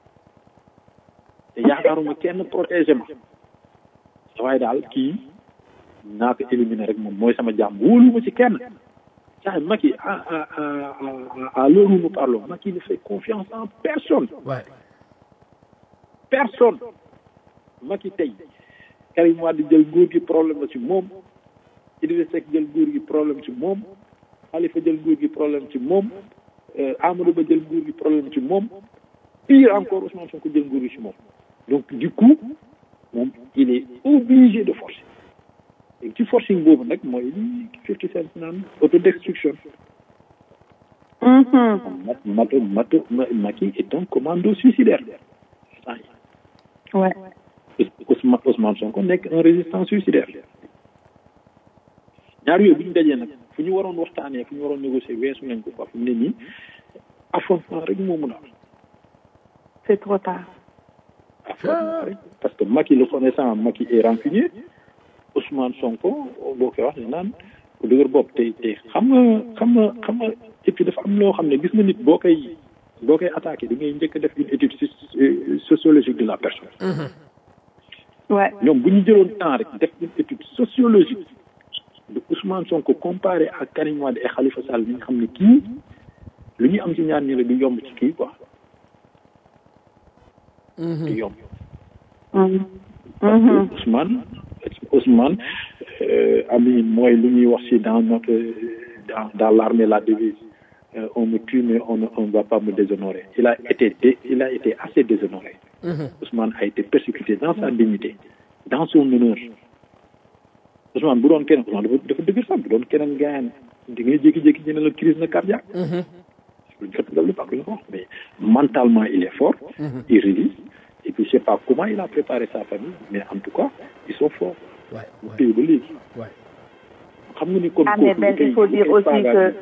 te yaakaaruma kenn protéger ma waaye daal kii naa ko éliminer rek moom mooy sama jàmm wóoluma ci kenn saa Macky à à à à à l'heure où nous parlons Macky ne fait confiance en personne Ouais. personne Macky tey Karim Wade jël nguur gi problème la ci moom Idrissa Seck jël nguur gi problème ci moom Khalifa jël nguur gi problème ci moom euh, Amadou Ba jël nguur gi problème ci moom pire encore Ousmane Sonko jël nguur gi ci moom donc du coup moom il est obligé de forcer et ci forcing boobu nag mooy li fifty cent naan autodestruction mat mat mat Macky est un commando suicidaire ouais Ousmane Ousmane Sonko nekk un résistant suicidaire ñaar yooyu bu ñu dajee nag fu ñu waroon waxtaanee fu ñu waroon négocier weesu nañ ko quoi fu mu ne nii affrontement rek moo mun a am c'est trop tard affrontement rek parce que Macky le connaissant Macky est rancunier Ousmane Sonko boo koy wax ne naan ku dëgër bopp te te xam nga xam nga xam nga et puis dafa am loo xam ne gis nga nit boo koy boo koy attaqué da ngay njëkk a def une étude soci- sociologique de la personne ouais ñoom bu ñu jëloon temps rek def une étude sociologique de Ousmane Sonko comparé ak Karim Wade et Khalifa Sall bi nga xam ne kii lu ñu am ci ñaar ñi la du yomb ci kii quoi du yomb parce que Ousmane Ousmane euh, ami mooy lu ñuy wax ci dans notre dans dans l'armée la devise euh, on me tue mais on ne on ne va pas me déshonorer il a été dé- il a été assez déshonoré Ousmane a été persécuté dans sa dignité dans son honneur Ousmane bu doon keneen Ousmane dafa dafa dëgër sax bu doon keneen gaayan di ngay jékki-jékki ñu ne la crise na cardiaque luñ ko tuddal lu baax luñ ko wax mais mentalement il est fort il résiste et puis je sais pas comment il a préparé sa famille mais en tout cas ils sont forts Ouais. mu Ouais. téye ba léegi Ouais. xam nga ni kon Ah, mais kooku Ben, lu koy- il faut lu dire koy aussi faagaagal.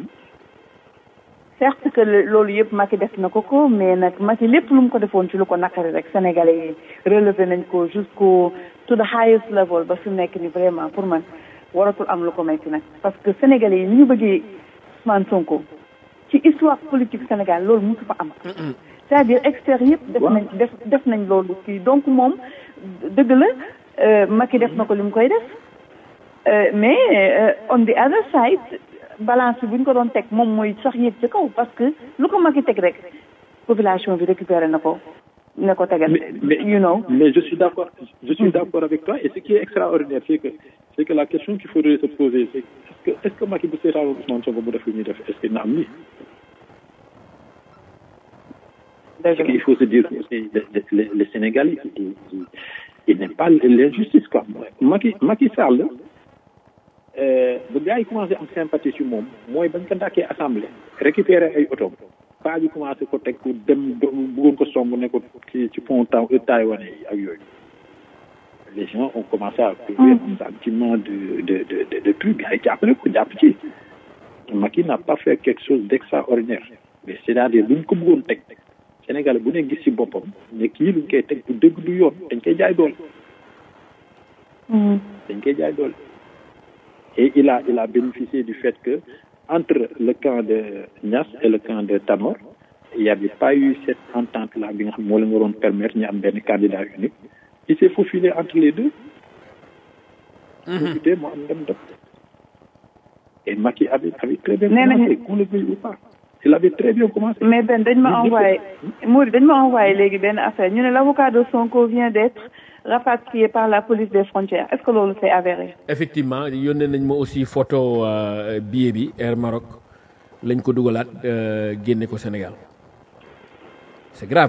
certes que le- loolu yëpp Macky def na ko ko mais nag Macky lépp lu mu ko defoon ci lu ko naqari rek sénégalais yi relevé nañ ko jusqu'au to the highest level ba fi mu nekk ni vraiment pour man waratul am lu ko metti nag parce que sénégalais yi ni ñu bëggee Ousmane Sonko ci histoire politique Sénégal loolu mosu fa am c'est-à-dire experts yëpp def nañ def def nañ loolu kii donc moom dëgg la euh, Macky def na ko li mu koy def Euh, mais euh, on the other side balance bi bu ñu ko doon teg moom mooy sax yéeg ci kaw parce que lu ko Macky teg rek population bi récupéré na ko ne ko tegal mais, mais, you know mais je suis d'accord je suis d'accord avec toi et ce qui est extraordinaire c'est que c'est que la question qu'il faudrait se poser c'est est-ce que est-ce que Macky bu seetaan Ousmane Sonko bu def li ñuy def est-ce que na am lii dëgg Parce la qu'il faut se dire que aussi, le, le, le, le Sénégalais, il, il, il n'est pas l'injustice, quoi. Macky, Macky Sall, euh, bu gars yi commencé am sympathie ci moom mooy bañ ko dàkkee assemblée récupérer ay oto paa bi commencé ko teg pour dem bëggoon ko song ne ko ci ci pont taw taïwanais yi ak yooyu les gens ont commencé à trouver un sentiment de de de de de truc gars yi jàppale ko jàpp ci Macky n'a pas fait quelque chose d'extraordinaire mais c'est-à-dire buñ ko bëggoon teg Sénégal bu ne gis ci boppam ne kii luñ koy teg du dëgg du yoon dañ koy jaay doole dañ koy jaay doole et il a il a bénéficié du fait que entre le camp de Niass et le camp de Tanor il y avait pas eu cette entente là bi nga xam moo leen waroon permettre ñu am benn candidat unique il s'est faufilé entre les deux profité mu am dem dem et Macky avait avait très bien Nee nañu- commencé qu'on le veuille ou pas il avait très bien commencé mais Ben dañ ma envoyé Mouri dañ ma envoyé léegi benn affaire ñu ne l'avocat de Sonko vient d'être rapatrié par la police des frontières est-ce que loolu c'est avéré effectivement yónnee nañ ma aussi photo euh, billet bi Air Maroc lañ ko dugalaat euh, génne ko Sénégal c'est grave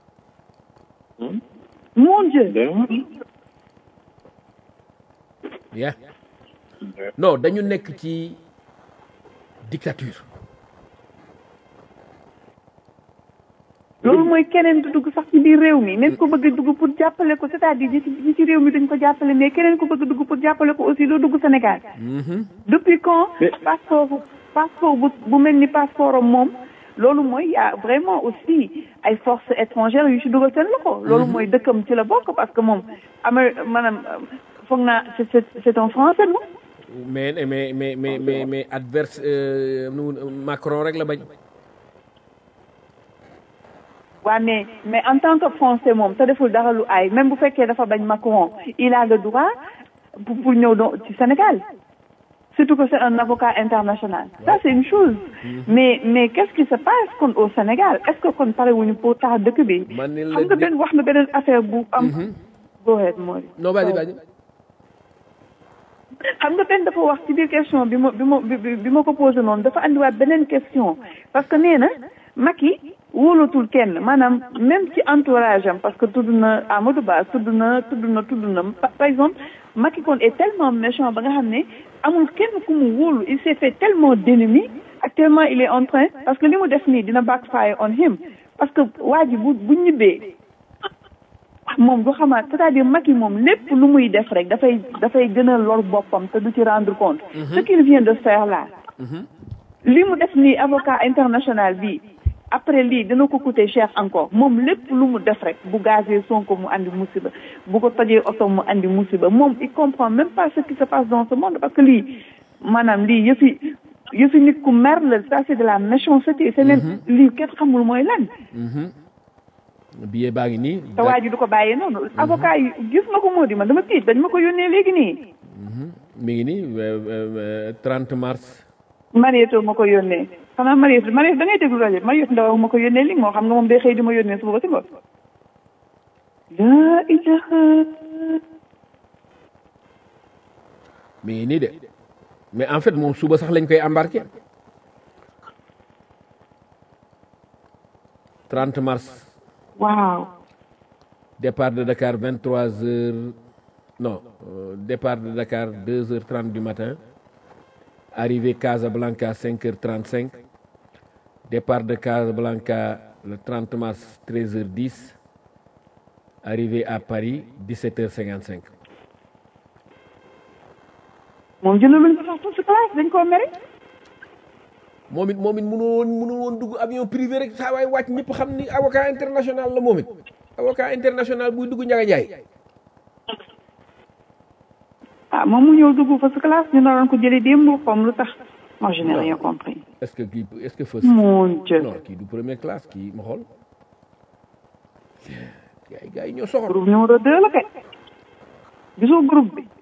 mon Dieu D'ailleurs, yeah. non dañu nekk ci dictature loolu mooy keneen du dugg sax ci biir réew mi même ko bëgg a dugg pour jàppale ko c'est-à-dire ñi ci ñi ci réew mi duñ ko jàppale mais keneen ko bëgg a dugg pour jàppale ko aussi doo dugg Sénégal depuis quand Mais- passeport passeport bu bu mel ni passeport am moom loolu mooy y a vraiment aussi ay forces étrangères yu ci dugal seen loxo loolu mooy dëkkam ci la bokk parce que moom ama maanaam euh, foog naa c'est c'est c'est un français non mais mais mais mais mais mais adverse euh, nu mu- Macron rek la bañ waaw mais mais en tant que français moom te deful dara lu ay même bu fekkee dafa bañ Macron il a le droit pour pour ñëw do ci Sénégal surtout que c'est un avocat international ça c'est une chose mais mais qu'est-ce qui se passe kon au Sénégal est-ce que kon pare wuñu pour tax dëkk bi Man ni la xam nga di- benn wax na beneen affaire bu am go ahead Mori non vas-y vas-y xam nga benn dafa wax ci biir question bi ma bi ma bi bi ma ko posé noonu dafa andiwaat beneen question parce que nee na Macky wóolatul kenn maanaam même ci entourage am parce que tudd na Amadou Ba tudd na tudd na tudd na par par exemple Macky kon est tellement méchant ba nga xam ne amul kenn ku mu wóolu il s'est fait tellement d'ennemis actuellement il est en train parce que li mu def nii dina backfire on him parce que waa ji bu bu ñibbee moom du xamaat c'est-à-dire Macky moom lépp lu muy def rek dafay dafay gën a lor boppam te du ci rendre compte ce qu'il vient de faire là li mu def nii avocat international bi après lii dina ko coûter cher encore moom lépp lu mu def rek bu gazee Sonko mu andi musiba bu ko tojee oto mu andi musiba moom il comprend même pas ce qui se passe dans ce monde parce que lii maanaam lii yëfi yëfi nit ku mer la ça c'est de la méchanceté c'est même lii kenn xamul mooy lan billet baa ngi nii te waa ji du ko bàyyee noonu avocat yi gis na ko moo di man dama tiit dañ ma ko yónnee léegi nii mi ngi nii euh, euh, 30 mars Marietou ma ko yónnee xanaa Marietou Marietou da ngay déglu rajo Marietou Ndaw ma ko yónnee li moo xam nga moom day xëy di ma yónnee suba ba si ngoon laa ilaha mi ngi nii de mais en fait moom suba sax lañ koy embarqué 30 mars waaw départ de Dakar 23 heures non euh, départ de Dakar 2 heures 30 du matin arrivée Casablanca 5 heures 35 départ de Casablanca le 30 mars 13 heures 10 arrivée à Paris 17 heures 55 moom jëlaluñ ko sax pour sa place dañ koo mere moom it moom it mënul woon mënul woon dugg avion privé rek saa waay wàcc ñëpp xam ni avocat international la moom it avocat international buy dugg Njaga Njaay ah moom mu ñëw dugg fa sa classe ñu naroon ko jëlee démb comme lu tax moi je n'ai rien compris est-ce que kii est-ce que fës mon Dieu non kii du première classe kii ma xool gars yi gars yi ñoo soxor groupe numéro deux la kay gisoo groupe bi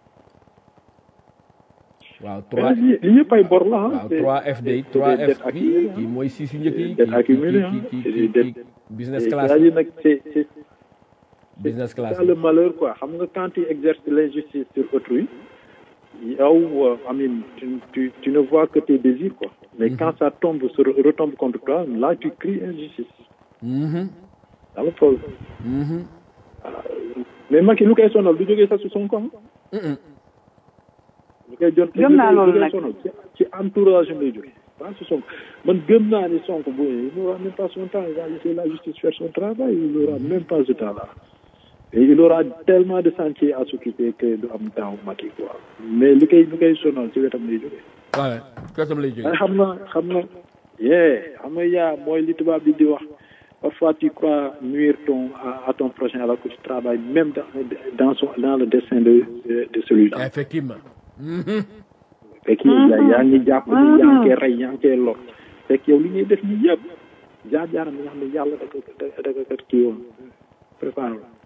waaw 3 li li yëpp ay bor la ah. waaw c'est- 3F day c'est des 3F dettes bi accumulées, kii hein. mooy six yu njëkk yi Dettes kii accumulées, kii hein. kii C'est kii des kii business Et class C'est-à-dire nag c'est c'est business c'est class ça le malheur quoi xam nga quand tu exerces l'injustice sur autrui yow euh, I mean, tu, tu, tu ne vois que tes désirs quoi mais quand ça tombe se re- retombe contre toi là tu cries injustice Mhm, dans le problème mhm, mais Macky lu koy sonal du jógee sax su son kom mhm. lu koy jot Gëm naa loolu lu koy nag. sonal ci ci entourage am lay jógee pas sur Sonko man gëm naa ni Sonko bu il n'aura même pas son temps il va laisser la justice faire son travail il n'aura même pas ce temps-là et il aura tellement de sentiers à s'occuper que du am temps Macky quoi mais li koy li koy sonal ci wetam lay jógee waaw kasam lay jógee waaye xam na xam na yee xam nga yaa mooy li tubaab bi di wax parfois tu crois nuire ton à, à ton prochain alors que tu travailles même dans dans son dans le destin de de, de celui-là effectivement fekk yaa yaa ngi jàpp ni yaa ngi koy rey yaa ngi koy lor fekk yow li ngay def nii yëpp jaar jaaram bi nga xam ne yàlla da ko da da ko kat kii woon préparé la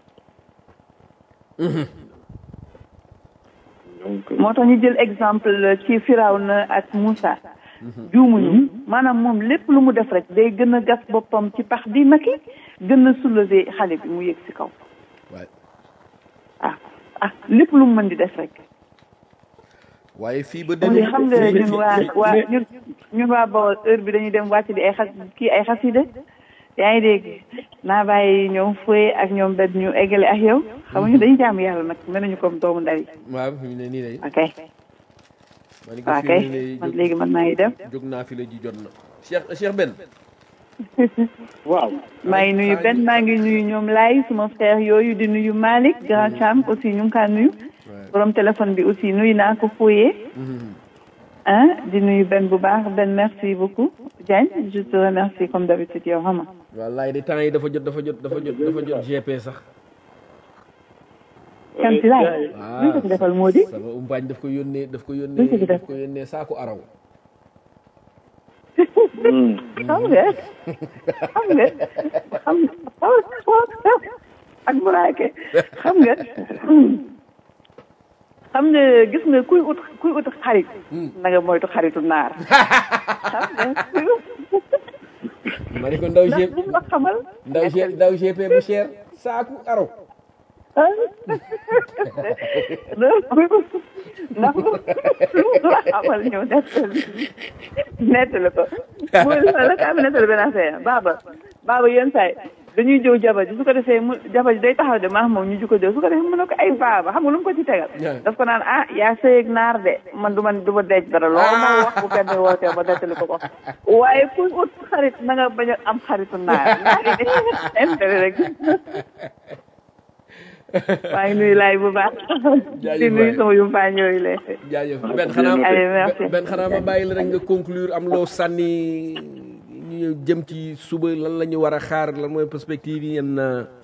donc moo tax ñu jël exemple ci Firawna ak Moussa juumuñu maanaam moom lépp lu mu def rek day gën a gas boppam ci pax di Macky gën a soulever xale bi mu yëg ci kaw waaye ah ah lépp lu mu mën di def rek waaye fii ba xam demi nga xam nga ñun waa waa ñun ñun waa Bawol heure bi dañuy dem wàcc di ay xas kii ay xasida yaa ngi dégg naa bàyyi ñoom fooy ak ñoom benn ñu eggale ak yow xam nga ñu dañuy jaamu yàlla nag mel nañu comme doomu ndar yi waaw fi mu ne nii day ok ma ni ko waaw fi kay mu ne nii man jóg- léegi man maa ngi dem jóg naa fi la ji jot na Cheikh Cheikh Ben waaw maa ngi nuyu benn maa ngi nuyu ñoom laay suma frère yooyu di nuyu Malick grand Cham aussi ñu ngi kaa nuyu borom téléphone bi aussi nuyu naa ko fooyee ah di nuyu benn bu baax benn merci beaucoup Diagne je te remercie comme d'habitude yow xam nga wallaay de temps yi dafa jot dafa jot dafa jot dafa jot GP sax kan si laay Ah. luñ ko ci defal moo di sama umpaañ daf ko yónnee daf ko Luñ ko yónnee ci def? daf ko yónnee saaku araw xam nga xam nga xam ak buraake xam nga xam nga gis nga kuy ut kuy ut xarit na nga moytu xaritu naar xam nga ma ne ko ndaw ndax GP bu la xamal ndaw G ndaw GP bu cher saaku araw ndax ndax lu la xamal ñëw nettali nettali ko mooy la kaa bi nettali benn affaire baaba baaba yenn saay dañuy jëw jabar ji su ko defee mu jabar ji day taxaw de maax moom ñu ju ko jëw su ko defee mu ne ko ay baaba xam nga lu mu ko ci tegal Yeah. daf ko naan ah yaa sëy ak naar de man du man du ma denc dara loolu moo wax bu kenn wootee ba nettali ko ko waaye kuy ut xarit na nga bañ a am xaritu naar naar yi intérêt rek maa ngi nuyu laay bu baax Jaajëf di nuyu waay. sama yumpaañ yooyu lee jaajëf Ben xanaa Allez, merci. Ben xanaa ma bàyyi la rek nga conclure am loo sànni ñu jëm ci suba lan la ñu war a xaar lan mooy perspective yi yenn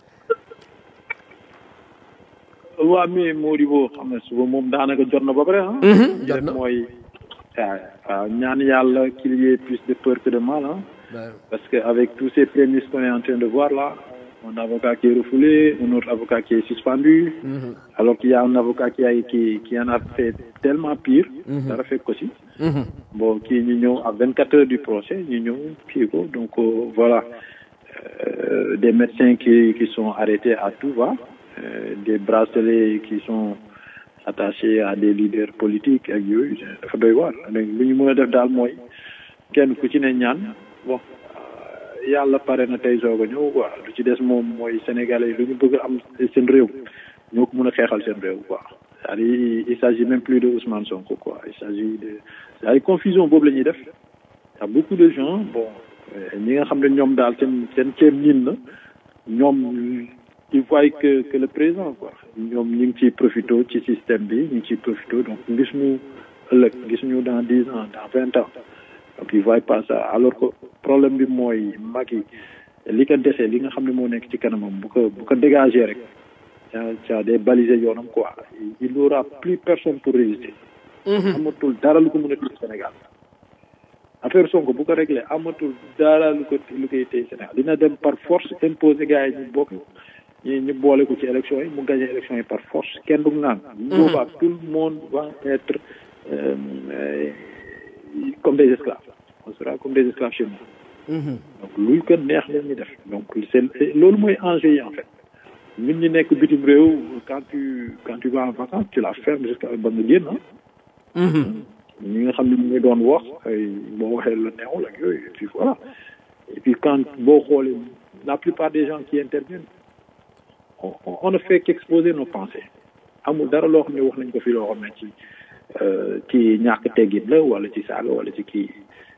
waa mais Modibo xam ne suba moom daanaka jot na ba pare ah. jot na. mooy waaw waaw ñaan yàlla qu'il y ait plus de peur que de mal ah. waaw Parce qu'avec tous ces prémices qu'on est en train de voir là, un avocat qui est refoulé, un autre avocat qui est suspendu, alors qu'il y a un avocat qui, a, qui, qui en a fait tellement pire, ça a fait aussi. Bon, qui ñu ñëw à 24 heures du procès, ñu ñëw kii ko, donc euh, voilà. Euh, des médecins qui, qui sont arrêtés à tout va, euh, des bracelets qui sont attachés à des leaders politiques ak yooyu dafa doy waar donc lu ñu mën a def daal mooy kenn ku ci ne ñaan bon euh, yàlla pare na tey soog a ñëw quoi lu ci des moom mooy sénégalais yi lu ñu bëgg a am seen réew ñoo ko mën a xeexal seen réew quoi c'est-à-dire il s'agit même plus de Ousmane Sonko quoi il s'agit de c'est-à-dire confusion boobu la ñuy def y a beaucoup de gens bon euh, ñi nga xam ne ñoom daal seen seen ceeb niin na ñoom ils voient que que le présent quoi ñoom ñu ngi ciy profité ci système bi ñu ngi ciy profité donc gis ñu ëllëg gis ñu dans dix ans dans vingt ans donc ils voient pas ça alors que problème bi mooy mag yi li ko desee li nga xam ne moo nekk ci kanamam bu ko bu ko dégager rek ca ca day baliser yoonam quoi il n'aura plus personne pour résister amatul dara lu ko mën a téye Sénégal affaire Sonko bu ko réglé amatul dara lu ko lu koy téye Sénégal dina dem par force imposer gars yi ñu bokk ñu ñu boole ko ci élection yi mu gagné élection yi par force kenn du naan boobaa tout le monde va être euh, euh, comme des esclaves on sera comme des esclaves chez nous donc luy ko neex la ñuy def donc c'est loolu mooy enjeu yi en fait ñun ñu nekk bitim réew quand tu quand tu vas en vacances tu la fermes jusqu'à ba nga génn ah ñi nga xam ne ñu ngi doon wax ay boo waxee la neexul ak yooyu et puis voilà et puis quand boo xoolee la plupart des gens qui interviennent on, on, on ne fait qu'exposer nos pensées amul dara loo xam ne wax nañ ko fi loo xam ne ci ci ñàkk teggin la wala ci saaga wala ci kii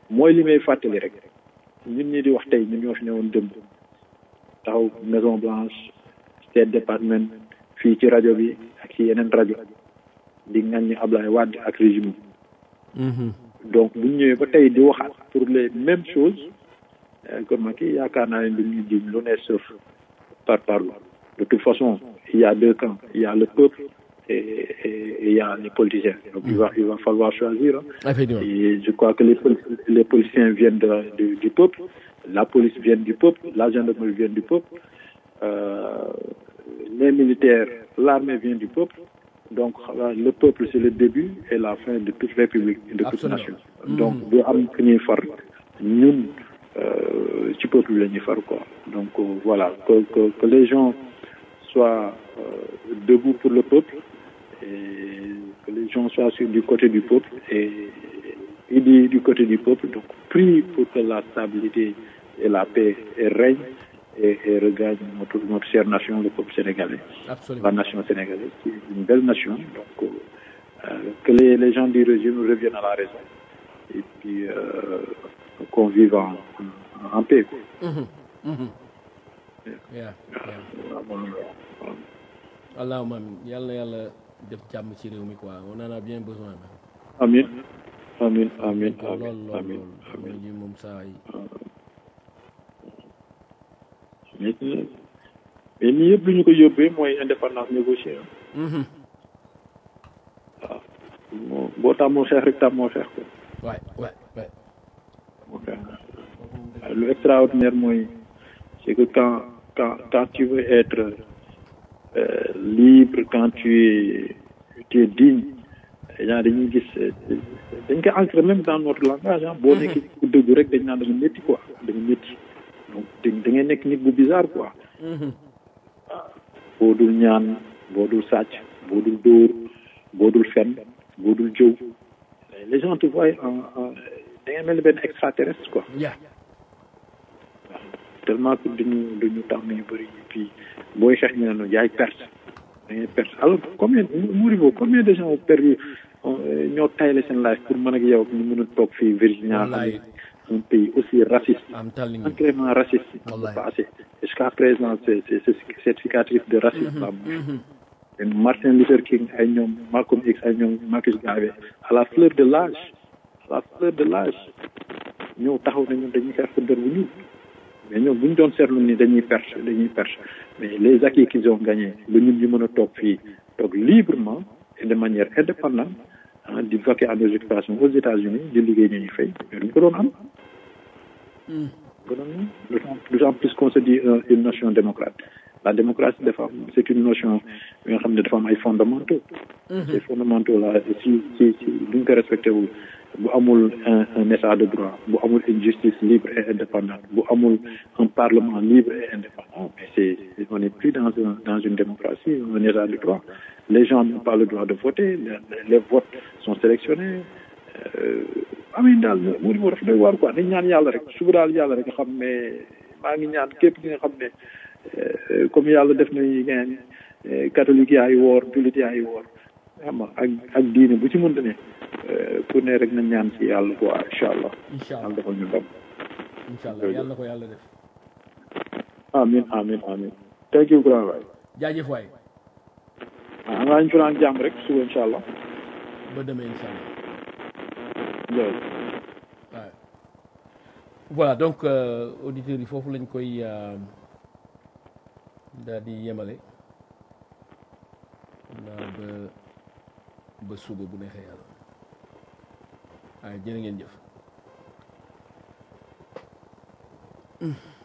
mooy li may fàttali rek ñun ñi di wax tey ñun ñoo fi newoon dëmb taxaw Maison Blanche State Department fii ci rajo bi ak ci yeneen rajo di ŋàññi Ablaye Wade ak régime donc bu ñu ñëwee ba tey di waxaat pour les mêmes choses comme ma kii yaakaar naa ne du ñu jiñ lu ne sauf par parlo de toute façon il y a deux camps il y a le peuple et, et, et il y a les politiciens donc il va il va falloir choisir hein. Effectivement. et je crois que les pol- les politiciens viennent de, du, du peuple la police vient du peuple la gendarmerie vient du peuple euh, les militaires l'armée vient du peuple donc euh, le peuple c'est le début et la fin de toute république et de toute Absolument. nation donc bu am ku ñuy far ñun euh, ci peuple la ñuy far quoi donc euh, voilà que, que que les gens soient euh, debout pour le peuple et que les gens soient sur du côté du peuple et, et du, du côté du peuple donc prie pour que la stabilité et la paix règnent et, et regagne notre, notre chère nation, le peuple sénégalais, Absolument. la nation sénégalaise, qui est une belle nation. Donc, euh, euh, que les, les gens du régime reviennent à la raison et puis euh, qu'on vive en, en, en paix. quoi. Yeah, yeah. Voilà, bon, voilà. allahumma amin yàlla na yàlla def jàmm ci réew mi quoi on en a bien besoin man. Amin, amin, amin, lool amin, lool amin, lool amin. ji moom saa yi mais mais nii yëpp lu ñu ko yóbbee mooy indépendance négociée ah. waaw moo boo tàmmoo xeex rek tàmmoo xeex ko waay waay waay moo xeex waaye lu extraordinaire mooy c'est que quand quand quand tu veux être euh, libre quand tu es tu es digne genre dañuy gis euh, dañ ko ancré même dans notre langage ah boo nekkee nit ku dëggu rek dañ naan da nga métti quoi da nga métti donc da da ngay nekk nit bu bizarre quoi boo dul ñaan boo dul sàcc boo dul dóor boo dul fen boo dul jëw les gens te voient en en da ngay mel ni benn extraterrestre quoi yeah tellement que dañu dañu tàmm yu bëri et puis booy xeex ñu ne la yaay perte da ngay perte alors combien Mouribo combien de gens ont perdu euh, ñoo tayle seen life pour mën ak yow ñu mën a toog fii Virginia Wallaay. un pays aussi raciste am telling you ancrément raciste Wallaay. passé jusqu'à présent c'est c'est c'est cette cicatrice de racisme là et Martin Luther King ay ñoom Malcolm X ay ñoom Marcus Garvey à la fleur de l'âge à la fleur de l'âge ñëw taxaw nañu dañuy xeex pour der bu ñuul mais ñoom bu ñu doon seetlu ni dañuy perte dañuy perte mais les acquis qu'ils ont gagnés ba ñun ñu mën a toog fii toog librement et de manière indépendante ah di vaquer à nos occupations aux États-Unis di liggéey ñu ñuy fay mais duñ ko doon am. gënoon na d'autant d'autant plus qu'on se dit euh, une nation démocrate la démocratie dafa am c'est une notion bi nga xam ne dafa am ay fondamentaux ces fondamentaux là si si si duñ ko respecté wul bu amul un un état de droit bu amul une justice libre et indépendante bu amul un parlement libre et indépendant mais c'est c'est- on n'est plus dans un dans une démocratie un état de droit les gens n'ont pas le droit de voter les, les votes sont sélectionnés amin daal mu di moo daf doy waar quoi dañ ñaan yàlla rek suba daal yàlla rek nga xam ne maa ngi ñaan képp ki nga xam ne euh, comme yàlla def nañu ngeen catholique yaa ngi woor jullit yaa ngi woor xam nga ak ak diine bu ci mënta ne euh, ku ne rek na ñaan ci yàlla quoi incha allah incha yàlla allah defal ñu ndam incha allah yàlla na ko yàlla def amin amin amin thank you grand waay jaajëf waay ah ngaa ñu fanaan jàmm rek suba incha allah ba demee incha allah jërëjëf waaw voilà donc euh, auditeurs yi foofu lañ koy euh, daal di yemale naa ba ba suba bu neexee yàlla waaye jërë ngeen jëf